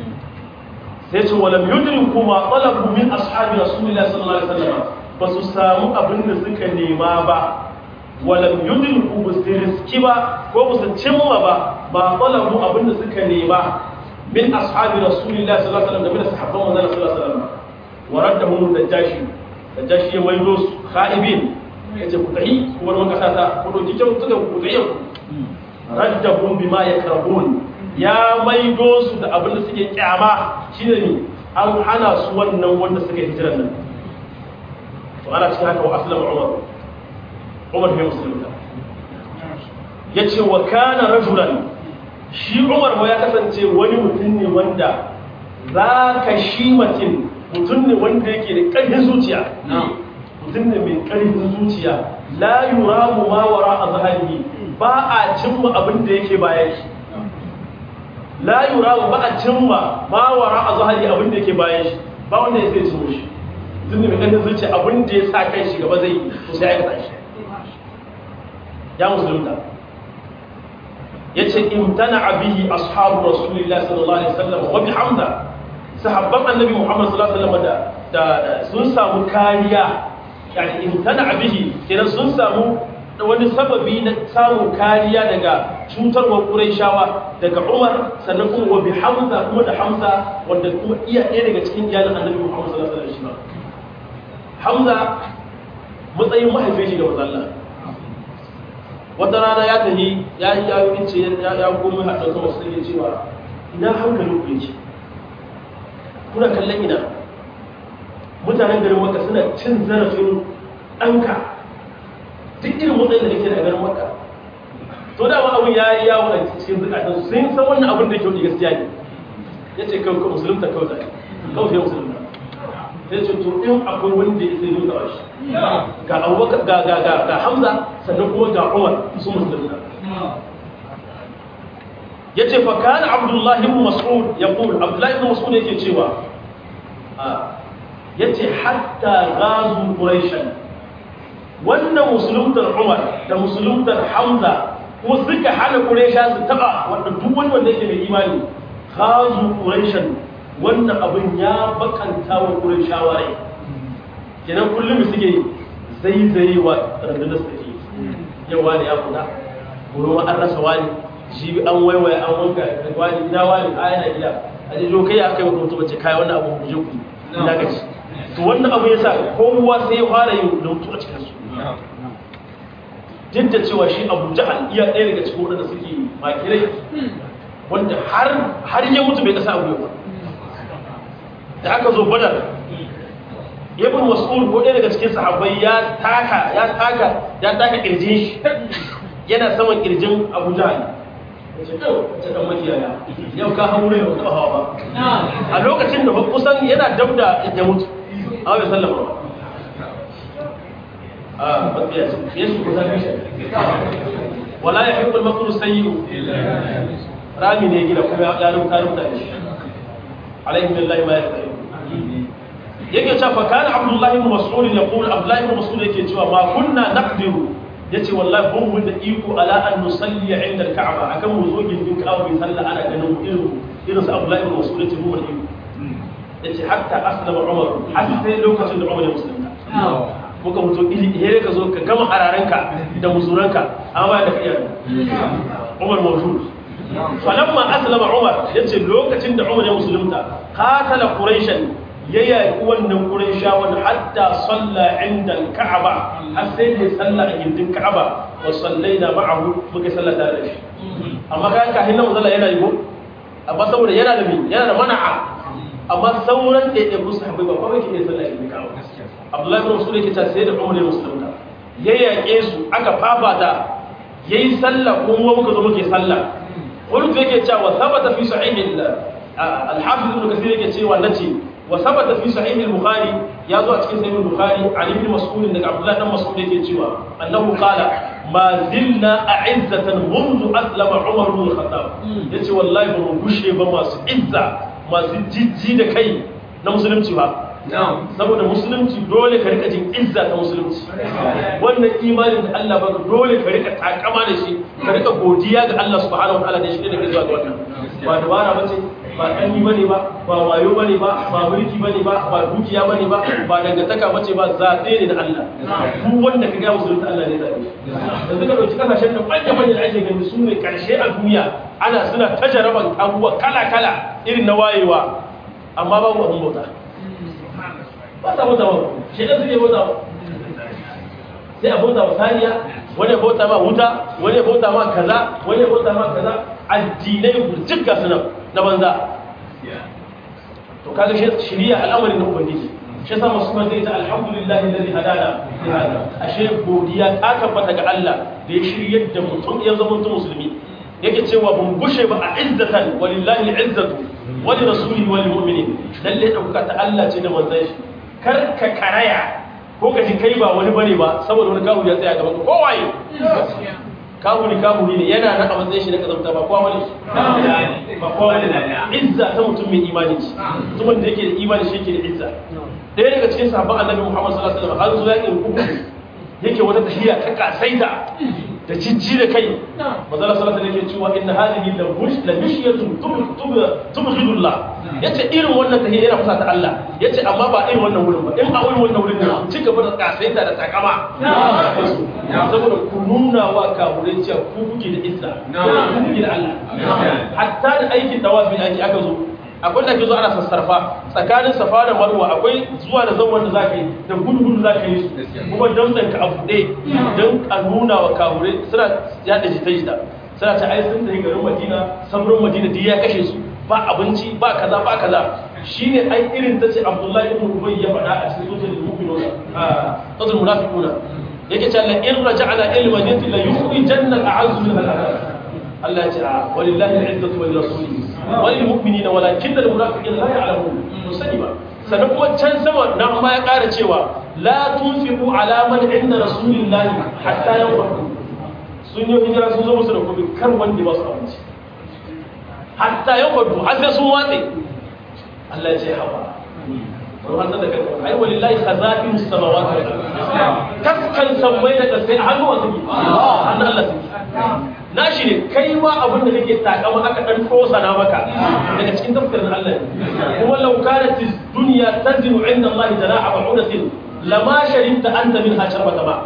S1: sai ce walam yudrin kuma talabu min ashabi rasulullahi sallallahu alaihi wasallam ba su samu abin da suka nema ba walam yudrin ku ba su riski ba ko ba su cimma ba ba talabu abin da suka nema min ashabi rasulillahi sallallahu alaihi wasallam da sahabban manzon sallallahu alaihi wasallam wa raddahum najashi najashi ya maido su khaibin yace ku tahi ku bar maka sata ku doki kyau tuka ku tahi ku raddahum bima yakrahun ya maido su da abin da suke kyama shine ne an hana su wannan wanda suka hijira nan to ana cikin haka wa aslama umar umar bin musulunta yace wa kana rajulan shi umar ma ya kasance wani mutum ne wanda za ka shi mutum mutum ne wanda yake da ƙarfin zuciya mutum ne mai ƙarfin zuciya la yuramu ma wara a zahari ba a cimma abin da yake bayan shi la yuramu ba a cimma ma wara a zahari abin da yake bayan shi ba wanda ya sai cimma shi mutum ne mai ƙarfin zuciya abin da ya sa kai shi gaba zai yi to sai aikata shi ya musulunta yace imtana bihi ashabu rasulillahi sallallahu alaihi wasallam wa bihamda sahabban annabi muhammad sallallahu alaihi wasallam da sun samu kariya yani imtana bihi kenan sun samu wani sababi na samun kariya daga cutarwar quraishawa daga umar sannan kuma wa bihamza kuma da hamza wanda kuma iya ɗaya daga cikin iyalin annabi muhammad sallallahu alaihi wasallam hamza matsayin mahaifin shi ga manzon wata rana ya tafi ya yi ya yi ce ya komi haɗin sama su ne cewa ina hankalin ku yake kuna kallon ina mutanen garin maka suna cin zarafin ɗanka duk irin matsayin da nake da garin maka to da ma abin ya yi yawo a cikin zukatan sun san wannan abin da kyau da gaskiya ne ya ce kawai ka musulunta kawai zai kawai sai musulunta sai ce to in akwai wanda ya sai nuna shi ga abubakar ga ga ga ga hamza sannan kuma ga umar su musulunta yace fa kana abdullahi ibn mas'ud yaqul abdullahi ibn mas'ud yake cewa yace hatta ghazu quraishan wannan musuluntar umar da musuluntar hamza kuma suka hana quraisha su taba wanda duk wani wanda yake mai imani ghazu quraishan wannan abin ya bakanta wa quraishawa rai kenan kullum suke zaizayewa rundunar su take yawa ne ya kuda gurin an rasa wani shi an waiwaye an wanka wani ina wani a yana gida a ji jo kai aka yi wata mutum ce kai wannan abu ku je ku ina gaci to wannan abu yasa kowa sai ya fara yin lautu a cikin su duk da cewa shi abu jahal iya ɗaya daga cikin wadanda suke makirai wanda har har ya mutu bai kasa abu ba da aka zo badar ibn mas'ud ko ɗaya daga cikin sahabbai ya taka ya taka ya taka kirjin shi yana saman kirjin Abu Jahl yace to ta dan makiyaya yau ka haure ba ka hawa ba a lokacin da kusan yana dabda ya mutu a bai sallama ba a bakiya ce yesu ko zafi shi wala ya hibbul makru sayyi'u rami ne gida kuma ya rubuta rubuta shi alaihi billahi ma yasta'in yake cewa fa kana abdullahi ibn mas'ud yaqul abdullahi ibn mas'ud yake cewa ma kunna naqdiru yace wallahi bun mun da iko ala an nusalli inda al-ka'ba akan mu zo gindin ka'aba bi sallah ana ganin irin irin sa abdullahi ibn mas'ud yace mu iko yace hatta aslama umar har sai lokacin da umar ya musulunta muka mutu iri here ka zo ka gama hararanka da musuranka amma da kai umar mawjud falamma aslama umar yace lokacin da umar ya musulunta qatala quraishan ya yaƙi wannan ƙurin shawon hatta salla inda ka'aba har sai da salla a gindin ka'aba wa sallai da ma'ahu muka salla tare da shi amma kayan kahin nan zalla yana yi ko amma saboda yana da mi yana da mana'a amma sauran da ya musu haɓe ba kuma yake iya salla a gindin ka'aba abdullahi bin musulun yake ta sai da umar ya musulunta ya yaƙe su aka fafata ya yi salla kuma muka zo muke salla wani yake cewa sabata fi sahihin al-hafiz ibn kasir yake cewa nace وثبت في صحيح البخاري يا ذو اتكن صحيح البخاري عن ابن مسعود ان عبد الله بن مسعود yake cewa annahu qala ma zilna a'izzatan منذ اسلم عمر بن الخطاب yace wallahi ba mu gushe ba masu izza masu jijji da kai na musulunci ba saboda musulunci dole ka rika jin izza ta musulunci wannan imanin da Allah ba dole ka rika takama da shi ka rika godiya ga Allah subhanahu wa ta'ala da shi da ke zuwa ga wannan ba dabara bace ba ƙanni bane ba ba wayo bane ba ba mulki bane ba ba dukiya bane ba ba dangantaka bace ba zaɓe ne na Allah duk wanda ka ga musulunta Allah ne zaɓe yanzu ka ɗauki kasashen da manya manya da ake gani su ne ƙarshe a duniya ana suna ta jaraban abubuwa kala kala irin na wayewa amma babu abin bauta ba sa bauta ba shi ɗan suke bauta ba sai a bauta wa saniya wani ya bauta ma wuta wani ya bauta ma kaza wani ya bauta ma kaza addinai burjik ga sunan na banza to kaga shi shiriya al'amarin na ubangiji shi yasa masu kuma zai ta alhamdulillah alladhi hadana li hada ashe godiya ta tabbata ga Allah da ya shiryar da mutum ya zama mutum musulmi yake cewa bun gushe ba a izzatan walillahi al'izzatu wa li rasulihi wa lil mu'minin lalle dauka ta Allah ce da manzon shi kar ka karaya ko ka ji kai ba wani bane ba saboda wani kahu ya tsaya gaban ka kowaye kahuni kahuni ne yana nan a matsayin shi na kazamta ba kowa bane ba kowa bane izza ta mutum mai imani ce mutumin da yake da imani shi yake da izza ɗaya daga cikin sahabban annabi muhammad sallallahu alaihi wasallam har zuwa yakin uku yake wata tahiya ta kasaita da jijji da kai manzala sallallahu alaihi wasallam cewa inna hadhihi la bush la mishyatun tubghidullah yace irin wannan tahiyya yana kusa ta Allah yace amma ba irin wannan wurin ba in a wurin wannan wurin ne ci gaba da kasaita da takama saboda ku nuna wa kafurai cewa ku kuke da izza ku kuke da Allah hatta da aikin tawafi ake aka zo akwai da ke zo ana sassarfa tsakanin safa da marwa akwai zuwa da zaman da za ka yi da gudu-gudu za ka yi su kuma don ka a buɗe don a nuna wa kawure suna yada jita-jita suna ta ai sun tafi garin madina samurin madina duk ya kashe su ba abinci ba kaza ba kaza shine ai irin ta ce abdullahi ibn ubay ya faɗa a cikin sojin mu'minuna a sojin munafiquna yake cewa la in raja'na ila madinati la yukhrijanna al-a'azzu min al-adhab Allah ya ce a walillahi al-izzatu wa lirasulihi wa lil mu'minina walakinna al-munafiqina la ya'lamun musani ba sannan kuma can sama na amma ya ƙara cewa la tunfiqu ala man inda rasulillahi hatta yanfaqu sun yi hijira sun zo musu da kuɗi kar wanda ba su abinci hatta yanfaqu har sai sun watse Allah ya ce haba wani hanzar da kanka ai walillahi khazafin samawati wal ardh kaskan sammai da kasai a hannun wasu hannun Allah suke nashi ne kai ma abin da kake takama aka dan tosana maka daga cikin tafsirin Allah ne kuma law kanat dunya tazinu inda Allah janaha ba'udatin lama sharinta anta min hasharbata ba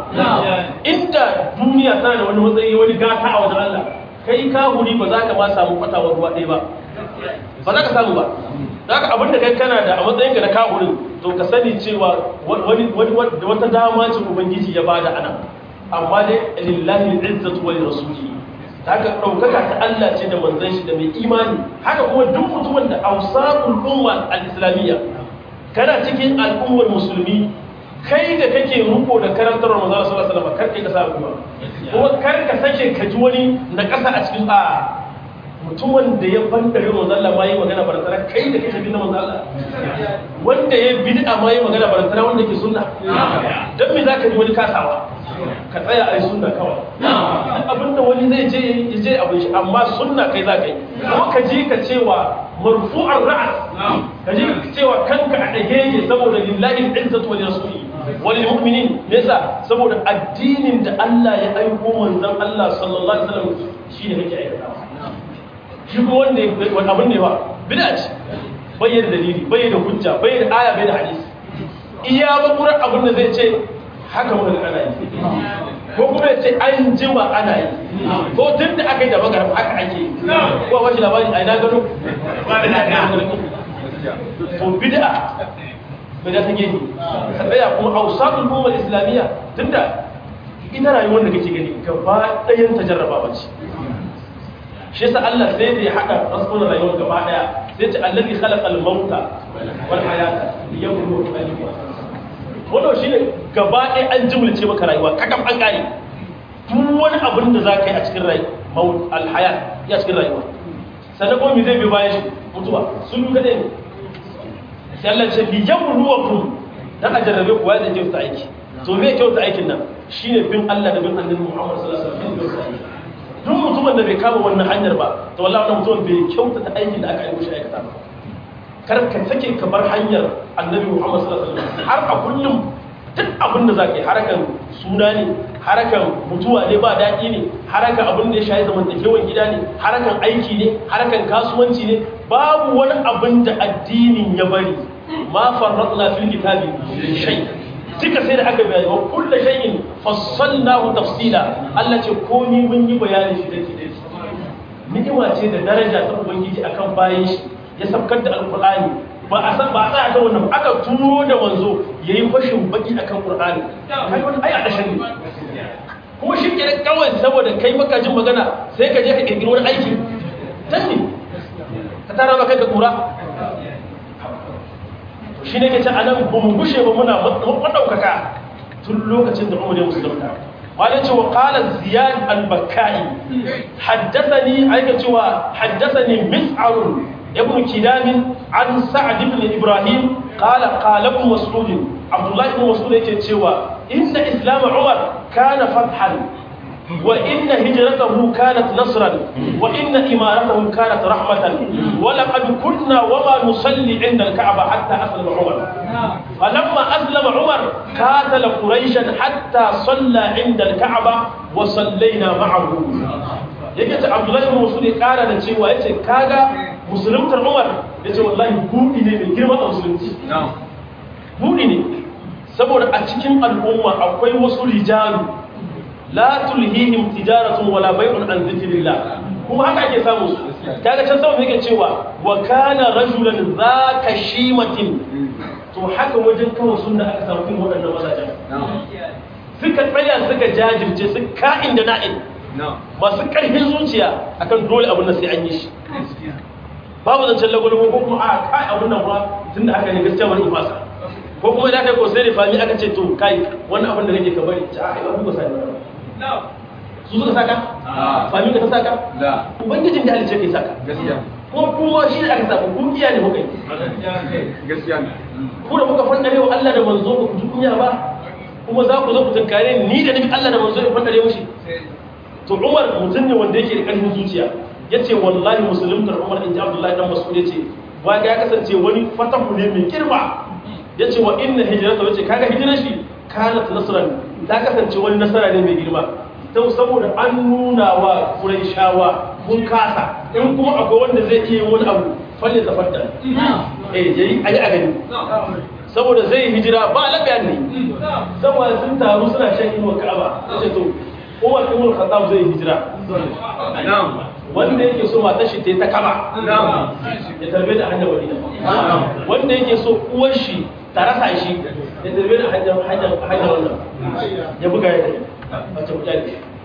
S1: inda duniya tana da wani matsayi wani gata a wajen Allah kai ka huri ba za ka ma samu kwatawar ruwa ɗaya ba ba za ka samu ba za ka abinda kai kana da a matsayinka na kahurin to ka sani cewa wata dama ce ubangiji ya bada ana amma dai lillahi izzatu wa rasuli haka ɗaukaka ta Allah ce da manzon shi da mai imani haka kuma duk mutumin da ausaqul umma al-islamiyya kana cikin al'ummar musulmi kai da kake ruko da karantarwar manzon sallallahu alaihi wasallam kar kai ka sa kuma kuma kar ka sake ka ji wani na ƙasa a cikin a mutumin da ya bandare manzon Allah ma yi magana barantara kai da kake bin manzon Allah wanda ya bid'a ma yi magana barantara wanda ke sunna dan me zaka ji wani kasawa ka tsaya a yi sunna kawai abinda wani zai je ya je abin shi amma sunna kai za ka yi kuma ka je ka cewa marfu'ar ra'as ka je ka cewa kanka a ɗage yake saboda lillahi izzatu wa rasuli wal mu'minin me yasa saboda addinin da Allah ya aiko manzon Allah sallallahu alaihi wasallam shine kake aikatawa shi kuma wanda wani abin ne ba bid'a ce bayyana dalili bayyana hujja bayyana aya bayyana hadisi iya bakurar abin da zai ce haka muka ana yi ko kuma ya ce an jima ana yi ko tun da aka yi da magarab haka ake yi ko a wace labari a ina gano to bid'a bid'a ta gani ka tsaya kuma ausatul ummar islamiyya tunda ita rayuwar da kake gani gaba ɗayan ta jarraba bace shi yasa Allah sai da ya hada rasulun rayuwar gaba daya sai ce allazi khalaqal mauta wal hayata liyabluwakum ayyukum wannan shine gaba ɗaya an jimlice maka rayuwa kakam an kare duk wani abin da za ka yi a cikin rayuwa alhayat ya cikin rayuwa sannan kuma me zai bi bayan shi mutuwa sun yi kadai ne sai Allah ce li yabluwakum dan a jarrabe ku wanda kyauta aiki to me kyauta aikin nan shine bin Allah da bin Annabi Muhammad sallallahu alaihi wasallam duk mutumin da bai kama wannan hanyar ba to wallahi wannan mutumin bai kyautata aikin da aka aiko shi aikata ba kar ka sake ka bar hanyar annabi Muhammad sallallahu alaihi wasallam har a kullum duk abin da zaka yi harakan suna ne harakan mutuwa ne ba daɗi ne harakan abin da ya shayi zamantakewan gida ne harakan aiki ne harakan kasuwanci ne babu wani abin da addinin ya bari ma farratna fil kitabi shay duka sai da aka bayani wa kullu shay'in fassalnahu tafsila Allah ce komai mun yi bayanin shi dake dake ni'ima ce da daraja ta ubangiji akan bayan shi ya sabkar da alqur'ani ba a san ba a tsaya kan wannan aka turo da manzo yayi fashin baki akan qur'ani kai wani ai a dashin ne kuma shi ke kawai saboda kai maka jin magana sai ka je ka kirkiri wani aiki dan ne ka tara maka ka kura shi ne ke ce anan ba mu gushe ba muna maɗaukaka tun lokacin da umar ya musulunta wani ce wa ƙalar ziyad al-bakkai haddasani aika cewa haddasani mis'arun ibn kidamin an sa'ad ibn ibrahim qala qala ibn mas'ud abdullah ibn mas'ud yake cewa inna islam umar kana fathan وإن هجرته كانت نصرا وإن إمارته كانت رحمة ولقد كنا وما نصلي عند الكعبة حتى أسلم عمر فلما أسلم عمر قاتل قريشا حتى صلى عند الكعبة وصلينا معه yake ta Abdullahi ibn Mas'ud ya kara da cewa yace kaga musuluntar Umar yace wallahi budi ne mai girma a musulunci budi ne saboda a cikin al'umma akwai wasu rijalu la tulhihim tijaratun wala bai'un an zikrillah kuma haka ake samu su kaga can sama yake cewa wa kana rajulan zaka shimatin to haka wajen kawo sunna aka samu kin wadannan mazajen suka tsaya suka jajirce su ka'in da na'in masu karfin zuciya akan dole abin da sai an yi shi babu zancen lagwalwa ko kuma a kai abin nan ba tunda haka ne gaskiya wani fasa ko kuma idan kai ko sai da fami aka ce to kai wannan abin da nake ka bari ta ai abin ba sai ba su suka saka? fami ka ta saka? ubangijin da halice ke saka kuma kuma shi ne aka saka kun iya ne muka yi ku da muka fandare wa Allah da manzo ba ku ji kunya ba kuma za ku zo ku tunkare ni da nabi Allah da manzo ya fandare mushi to Umar mutum ne wanda yake da ƙarfin zuciya yace wallahi musuluntar Umar in ji Abdullahi dan Mas'ud yace ba ga ya kasance wani fatahu ne mai girma yace wa inna hijrata wace kaga hijirar shi kanat nasran ta kasance wani nasara ne mai girma don saboda an nuna wa shawa mun kasa in kuma akwai wanda zai iya wani abu falle zafar da eh yayi ayi a gani saboda zai hijira ba lafiya ne saboda sun taru suna shan inuwa ka'aba sai to Umar ibn Khattab zai hijira wanda yake so matar shi ta kaba ya tarbe da hanyar wadina wanda yake so uwar shi ta rasa shi ya tarbe da hanyar hanyar hanyar wannan ya buga ya kai wacce mutane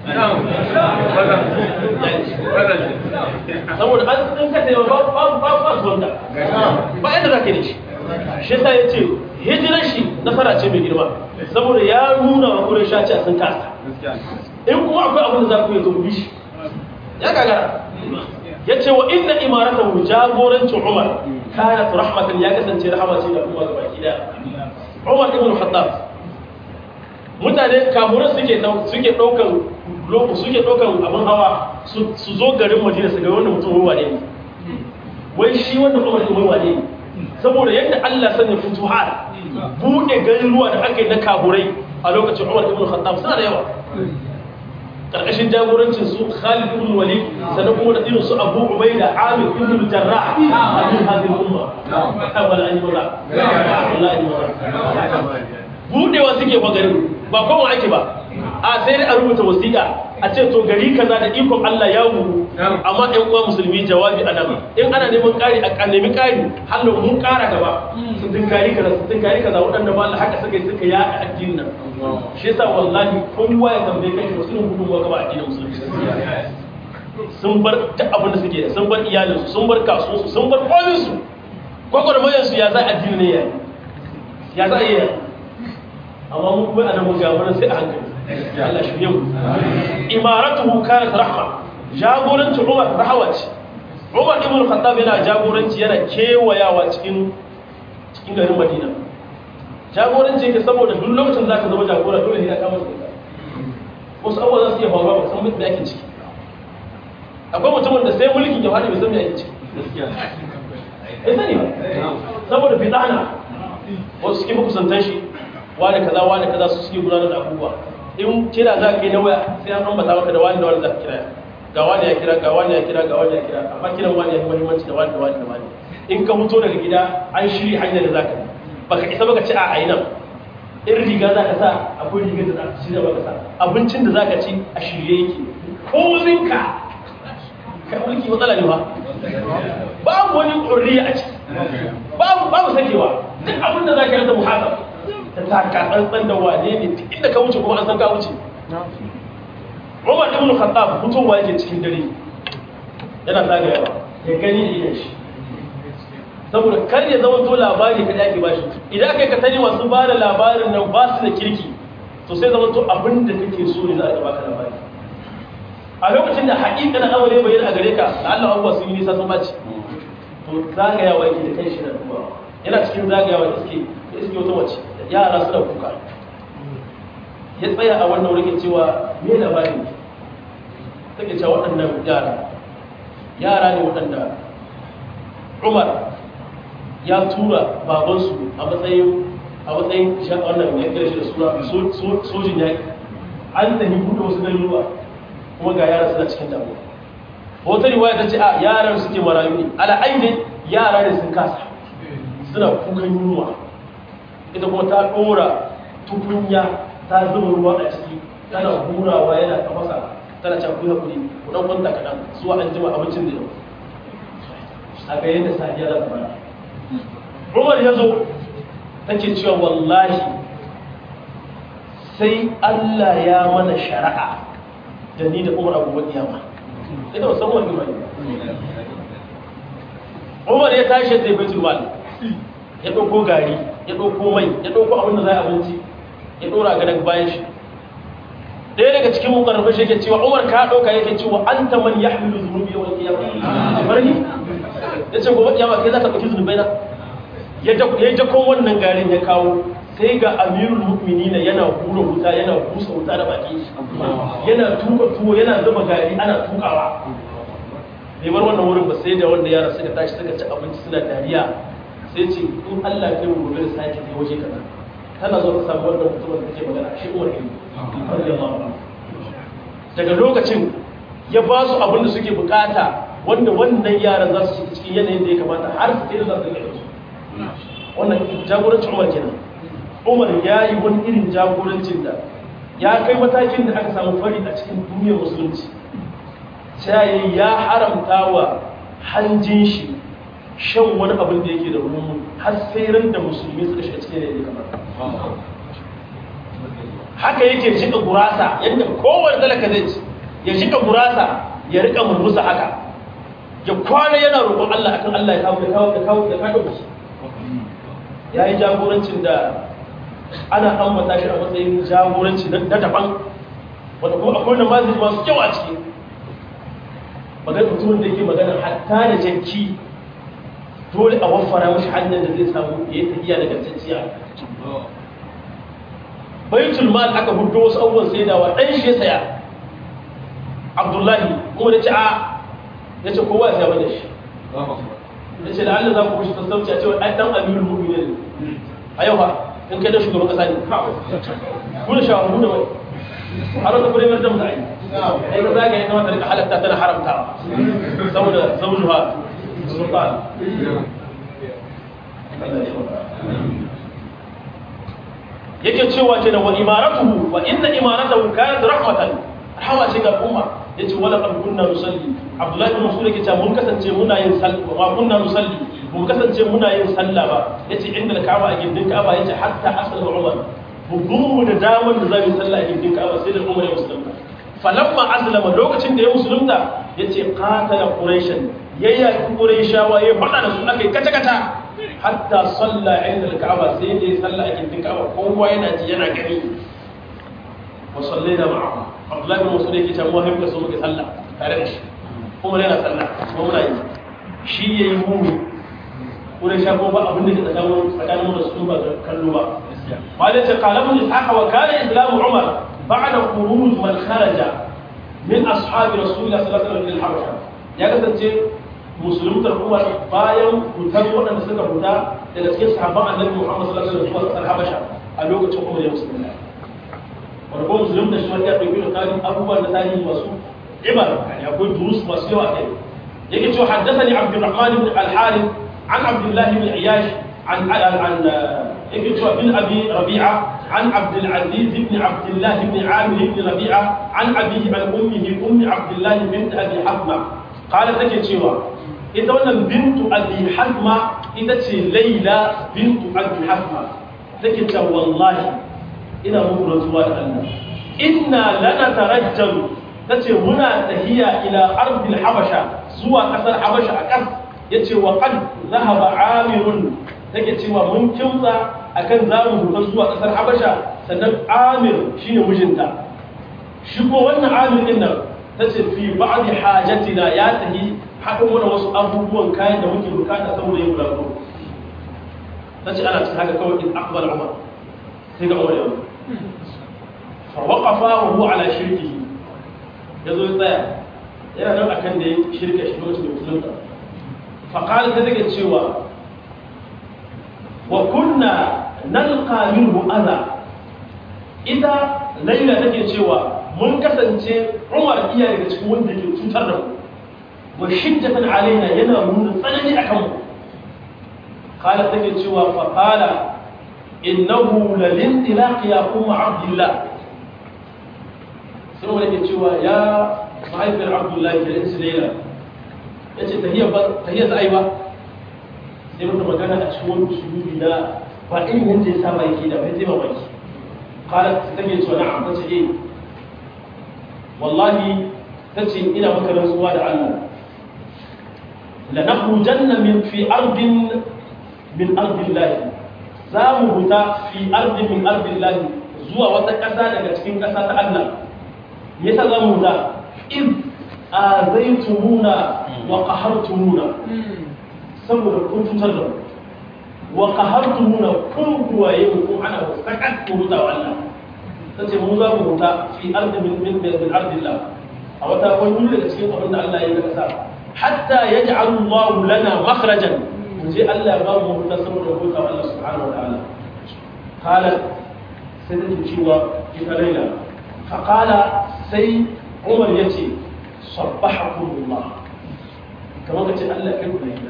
S1: saboda an ɗin ka taimaka ba ba ba su wanda ba yadda za ka yi shi shi sa ya ce hijirar shi nasara ce mai girma saboda ya nuna wa kuren shaci a sun kasa in kuma akwai abin da za ku yi zo shi ya gagara ya ce wa inna imaratan jagorancin umar kanat rahmatan ya kasance rahama ce da kuma gaba gida umar ibn khattab mutane kamuran suke suke daukan loko suke daukan abin hawa su zo garin madina su ga wannan mutum ruwa ne wai shi wannan umar ibn ruwa ne saboda yadda Allah sanya futuhat bude garin ruwa da aka yi na kaburai a lokacin umar ibn khattab suna da yawa karkashin jagorancin su Khalid ibn Walid sannan kuma da irin su Abu Ubaida Amir ibn Jarrah a cikin hadin umma wala an yura wallahi yura budewa suke ba garin ba kuma ake ba a sai dai a rubuta wasiƙa a ce to gari kaza da ikon Allah ya wuru amma ɗan uwa musulmi jawabi a nan in ana neman ƙari a nemi ƙari hallo mun ƙara gaba su tunkari kaza su tunkari kaza waɗanda ba Allah haka suka yi suka ya a addinin nan shi yasa wallahi kowa ya tambaye kai wasu irin gudunmuwa gaba addinin musulmi sun bar duk abin da suke sun bar iyalinsu sun bar kasuwarsu sun bar kominsu gwagwarmayarsu ya za addini ne ya ya za a yi amma mu kuma ana mun gaba sai a hankali Allah shirye mu imaratuhu kanat rahma jagoranci Umar rahawa ce Umar ibn Khattab yana jagoranci yana kewayawa cikin cikin garin Madina jagoranci yake saboda duk lokacin zaka zama jagora dole ne ka masa wasu abubuwa za su iya faruwa ba san mutum da ake ciki akwai mutumin da sai mulkin ya faɗi bai san me ake ciki bai sani ba saboda fitana wasu suke makusantan shi wani kaza wani kaza su suke gudanar da abubuwa in kira za ka yi na waya sai an ambata maka da wani da wani za ka kira ga wani ya kira ga wani ya kira ga wani ya kira amma kiran wani ya fi muhimmanci da wani da wani da wani in ka fito daga gida an shirya hanyar da za ka yi baka isa baka ci a ayi nan in riga za ka sa akwai rigar da za ka ci da baka sa abincin da za ka ci a shirye yake kominka ka mulki matsala ne ba babu wani ƙurriya a ciki babu babu sakewa duk abin da za ka yi da muhasab ta taka tsantsan da wane ne duk inda ka wuce kuma an san ka wuce Umar ibn Khattab fitowa yake cikin dare yana zagayawa ya gani da idan shi saboda kar ya zama to labari kada ake bashi idan aka yi ka sani masu ba da labarin nan ba su da kirki to sai zama to abin da kake so ne za a baka labari a lokacin da haƙiƙa na amare bayyana a gare ka da Allah abubuwa sun yi nisa sun baci to zagayawa yake da kai shi da duba yana cikin zagayawa iske da iske wata mace yara suna kuka ya tsaya a wannan wurin cewa me labari take cewa waɗannan yara yara ne waɗanda Umar ya tura babansu a matsayin a matsayin wannan ya kira shi da suna sojin yaƙi an tafi buɗe wasu garuruwa kuma ga yaran suna cikin damuwa wata riwaya ta ce a yaran suke marayu ne ala ainihin yara ne sun kasa suna kukan yunwa ita kuma ta ɗora tukunya ta zuba ruwa a ciki tana hurawa yana tafasa tana can kuya kuri ku ɗan kwanta kaɗan zuwa an jima abincin da yau a ga yadda sadiya za ta fara umar ya zo take cewa wallahi sai allah ya mana shari'a da ni da umar abubuwan kiyama ita wasan wani mai umar ya tashi ya tafi baitul mal ya ɗauko gari ya ɗauko mai ya ɗauko abin da za a abinci ya ɗora ga daga bayan shi ɗaya daga cikin mukarrafa shi yake cewa umar ka ɗauka yake cewa an ta man ya hamilu zunubi yawan kiyama bar ni ya ce gobe kiyama kai za ka ɗauki zunubai na ya jakon wannan garin ya kawo sai ga amirul mu'minina yana hura wuta yana busa wuta da baki yana tuka tuwo yana zuba gari ana tukawa bai bar wannan wurin ba sai da wanda yara suka tashi suka ci abinci suna dariya sai ce in Allah ya mu gobe da sake kai waje kaza tana zo ta samu wannan mutumin da take magana shi Umar ne daga lokacin ya ba su abin da suke bukata wanda wannan yaran za su shiga cikin yanayin da ya kamata har su kai da za su rike su wannan jagorancin Umar kenan Umar ya yi wani irin jagorancin da ya kai matakin da aka samu fari a cikin duniyar musulunci sai ya haramta wa hanjin shi shan wani abin da yake da rumu har sai ran da musulmi suka shiga cikin yanayi kamar haka yake jika gurasa yadda kowane talaka zai ci ya jika gurasa ya rika murmusa haka ya kwana yana roƙon Allah akan Allah ya kawo ya kawo ya kawo ya kawo ya yi jagorancin da ana ambata shi a matsayin jagoranci na daban wanda kuma akwai namazi masu kyau a ciki magana mutumin da yake magana hatta da janki dole a waffara mashi hanyar da zai samu ya yi tafiya daga ganciya baitul mal aka hudu wasu abubuwan sai dawa ɗan shi ya saya abdullahi kuma da ce a ya ce kowa ya saya bane shi ya ce da allah za ku kushi sassauci a cewa ɗan amirul mu'minin a yau ha in kai da shugaban kasa ne kuna shawarar da wani har wata kudin yadda mu da ai ai ka zagaye na wata rika halatta tana haramtawa saboda zaujuha sultan yake cewa ce da wa imaratuhu wa inna imaratahu kanat rahmatan rahama ce ga umma yace wala qad kunna nusalli abdullahi bin mas'ud yake cewa mun kasance muna yin sallah wa kunna nusalli mun kasance muna yin sallah ba yace inda ka'aba a gindin ka'aba yace hatta asal umar bugun mu da daman da zamu sallah a gindin ka'aba sai da umar ya musulunta falamma aslama lokacin da ya musulunta yace qatala quraishan yayya quraishawa ya fada da su akai kata kata hatta salla inda al-ka'aba sai da ya salla a gindin ka'aba kowa yana ji yana gani wa sallaina ma'ahu abdullahi bin mas'ud yake cewa mu muka so muke salla tare da shi kuma yana salla kuma muna yi shi yayi mu quraisha ko ba abin da ke tsakanin tsakanin da su ba kallo ba malai ce qala ibn ishaq wa kana islamu umar ba'da khuruj man kharaja min ashabi rasulillah sallallahu alaihi wasallam ila al-habasha ya kasance musuluntar umar bayan hutar waɗanda suka huta daga cikin sahabban annabi muhammad sallallahu alaihi wasallam zuwa habasha a lokacin umar ya musulunta wanda kuma musulun da shi ma ya ɗauki da tarihi abubuwan da tarihi masu ibar yani akwai durus masu yawa kai yake cewa haddathani abdurrahman ibn al-harith an abdullah ibn iyash an an yake cewa bin abi rabi'a an abdul aziz ibn abdullah ibn amir ibn rabi'a an abihi an ummihi ummi abdullah bint abi hasma qala take cewa ita wannan bintu abi hasma ita ce laila bintu abi hasma take cewa wallahi ina muku rantsuwa da Allah inna lana tarajjalu tace muna tahiya ila ardil habasha zuwa kasar habasha a kas yace wa qad zahaba amirun take cewa mun kimtsa akan zamu huta zuwa kasar habasha sannan amir shine mijinta shi ko wannan amir din nan tace fi ba'd hajatina ya tahi haɗin wani wasu abubuwan kayan da muke bukata saboda yin bulaguro tace ana cikin haka kawai in akbar umar sai ga umar yau fa waqafa wa huwa ala shirkihi yazo ya tsaya yana nan akan da ya shirka shi lokacin da musulunta fa qala ta take cewa wa kunna nalqa minhu adha ita laila take cewa mun kasance umar iya daga cikin wanda ke cutar da mu wa shiddatan alaina yana nuna tsanani akan mu qala take cewa fa qala innahu lalintilaq ya umma abdullah sai wani ke cewa ya mahaifiyar abdullahi da yansu laila ya ce tahiyar za'ai ba sai mata magana a cikin wani usulubi na ba irin yadda ya saba yake da bai zai mamaki kala ta take cewa na'am ta ce eh wallahi ta ce ina maka rantsuwa da Allah la nakhrujanna min fi ardin min ardillahi za mu huta fi ardin min ardillahi zuwa wata ƙasa daga cikin ƙasa ta Allah me yasa za mu huta iz azaitumuna wa qahartumuna saboda kun cutar da mu wa qahartumuna kun kuwaye mu kun ana sakat ku huta wa Allah sace mu za mu huta fi ardin min min min ardillah a wata wani daga cikin abin da Allah ya yi kasa hatta yaj'alu Allah lana makhrajan je Allah ba mu huta saboda huta wa Allah subhanahu wa ta'ala qala sai da cewa ita laila fa qala sai Umar yace sabbahakum Allah kamar kace Allah kai ku laila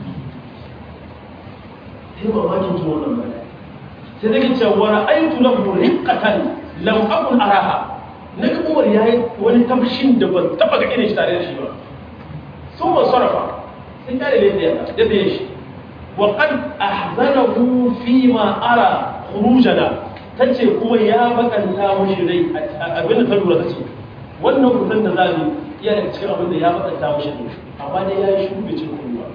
S1: sai mamakin ji wannan bayani sai da kace wa ra'aytu lahu riqqatan lam akun araha naga Umar yayi wani tabshin da ban taba ga irin shi tare da shi ba sun ban sarrafa sai kare ne da ya da shi وقد أحزنه فيما أرى خروجنا tace kuma ya bakanta mushi rai abin da ta lura tace wannan kusan da zamu iya daga cikin abin da ya bakanta mushi rai amma dai ya yi shi bai cin kuma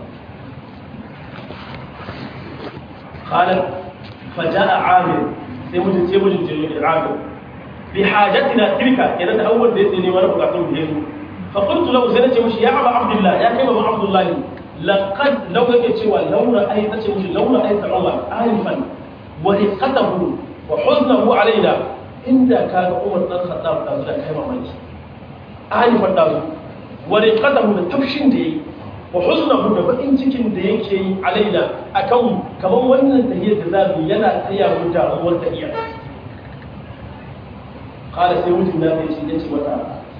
S1: qalat faja'a amir sai mutum sai mutum je da amir bi hajatina tilka idan da awwal da yake neman bukatun da yazo fa qultu lahu sai nace mushi ya aba abdullah ya kai baba abdullahi laqad law yake cewa laura ai tace mushi laura ai ta'awwa alifan wa riqatahu wa huznahu alaina inda kaga umar dan khattab da zuwa kai mamaki alifan da zu wa riqatahu da tafshin da yayi wa huznahu da bakin cikin da yake yi alaina akan kaman wannan tahiyar da zamu yana taya mu da uwar tahiya qala sai mutum na bai ce yace mata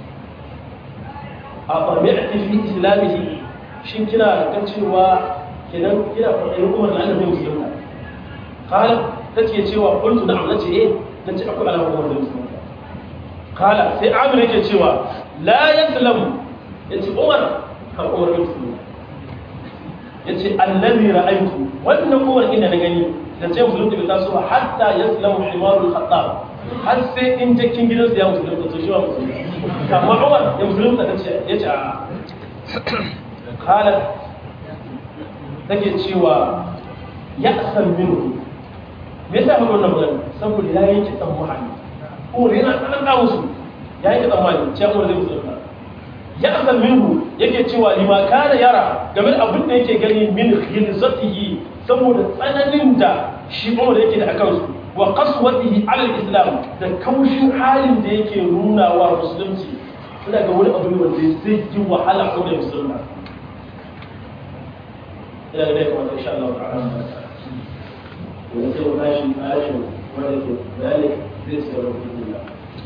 S1: a fami'ti fi islamihi shin kina ga cewa kenan kina faɗin umar da annabi musulunta kala take cewa qultu na'am nace eh nace akwai alamun umar da musulunta kala sai amir yake cewa la yaslamu yace umar kan umar da musulunta yace allazi ra'aytu wannan umar ina na gani da ce musulunta bai taso ba hatta yaslamu himarul khattab har sai in jakin gidansa ya musulunta to shi ba musulunta amma umar ya musulunta tace yace a'a kalar take cewa ya san minu me yasa mun wannan magana saboda ya yanke tsammani ko yana tsanan da musu ya yanke tsammani cewa ko zai musulunta ya san minu yake cewa lima kana yara game da abin da yake gani min khilzatihi saboda tsananin da shi Umar yake da akan su wa qaswatihi ala islam da kaushin halin da yake nuna wa musulunci ina ga wani abu ne wanda zai yi wahala ko da musulunta إلى إليكم إن شاء الله تعالى ونسير ماشي ماشي ولكن ذلك ليس له في الله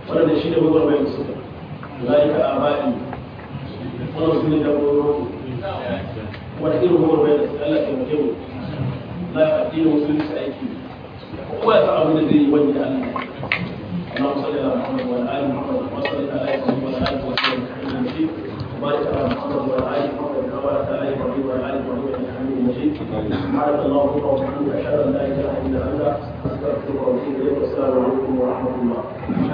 S1: wannan shi ne gwagwarmayar da suka zalika abadi wannan su ne da gwagwarmayar wata irin gwagwarmayar da suka Allah taimake mu za a addinin musulunci aiki kowa ya san abin da zai yi wani da Allah اللهم صل على محمد وعلى ال محمد وصل على ابراهيم وعلى ال ابراهيم انك حميد مجيد وبارك على محمد وعلى ال محمد كما باركت على ابراهيم وعلى ال ابراهيم انك حميد مجيد سبحانك اللهم وبحمدك اشهد ان لا اله الا انت استغفرك واتوب اليك والسلام عليكم ورحمه الله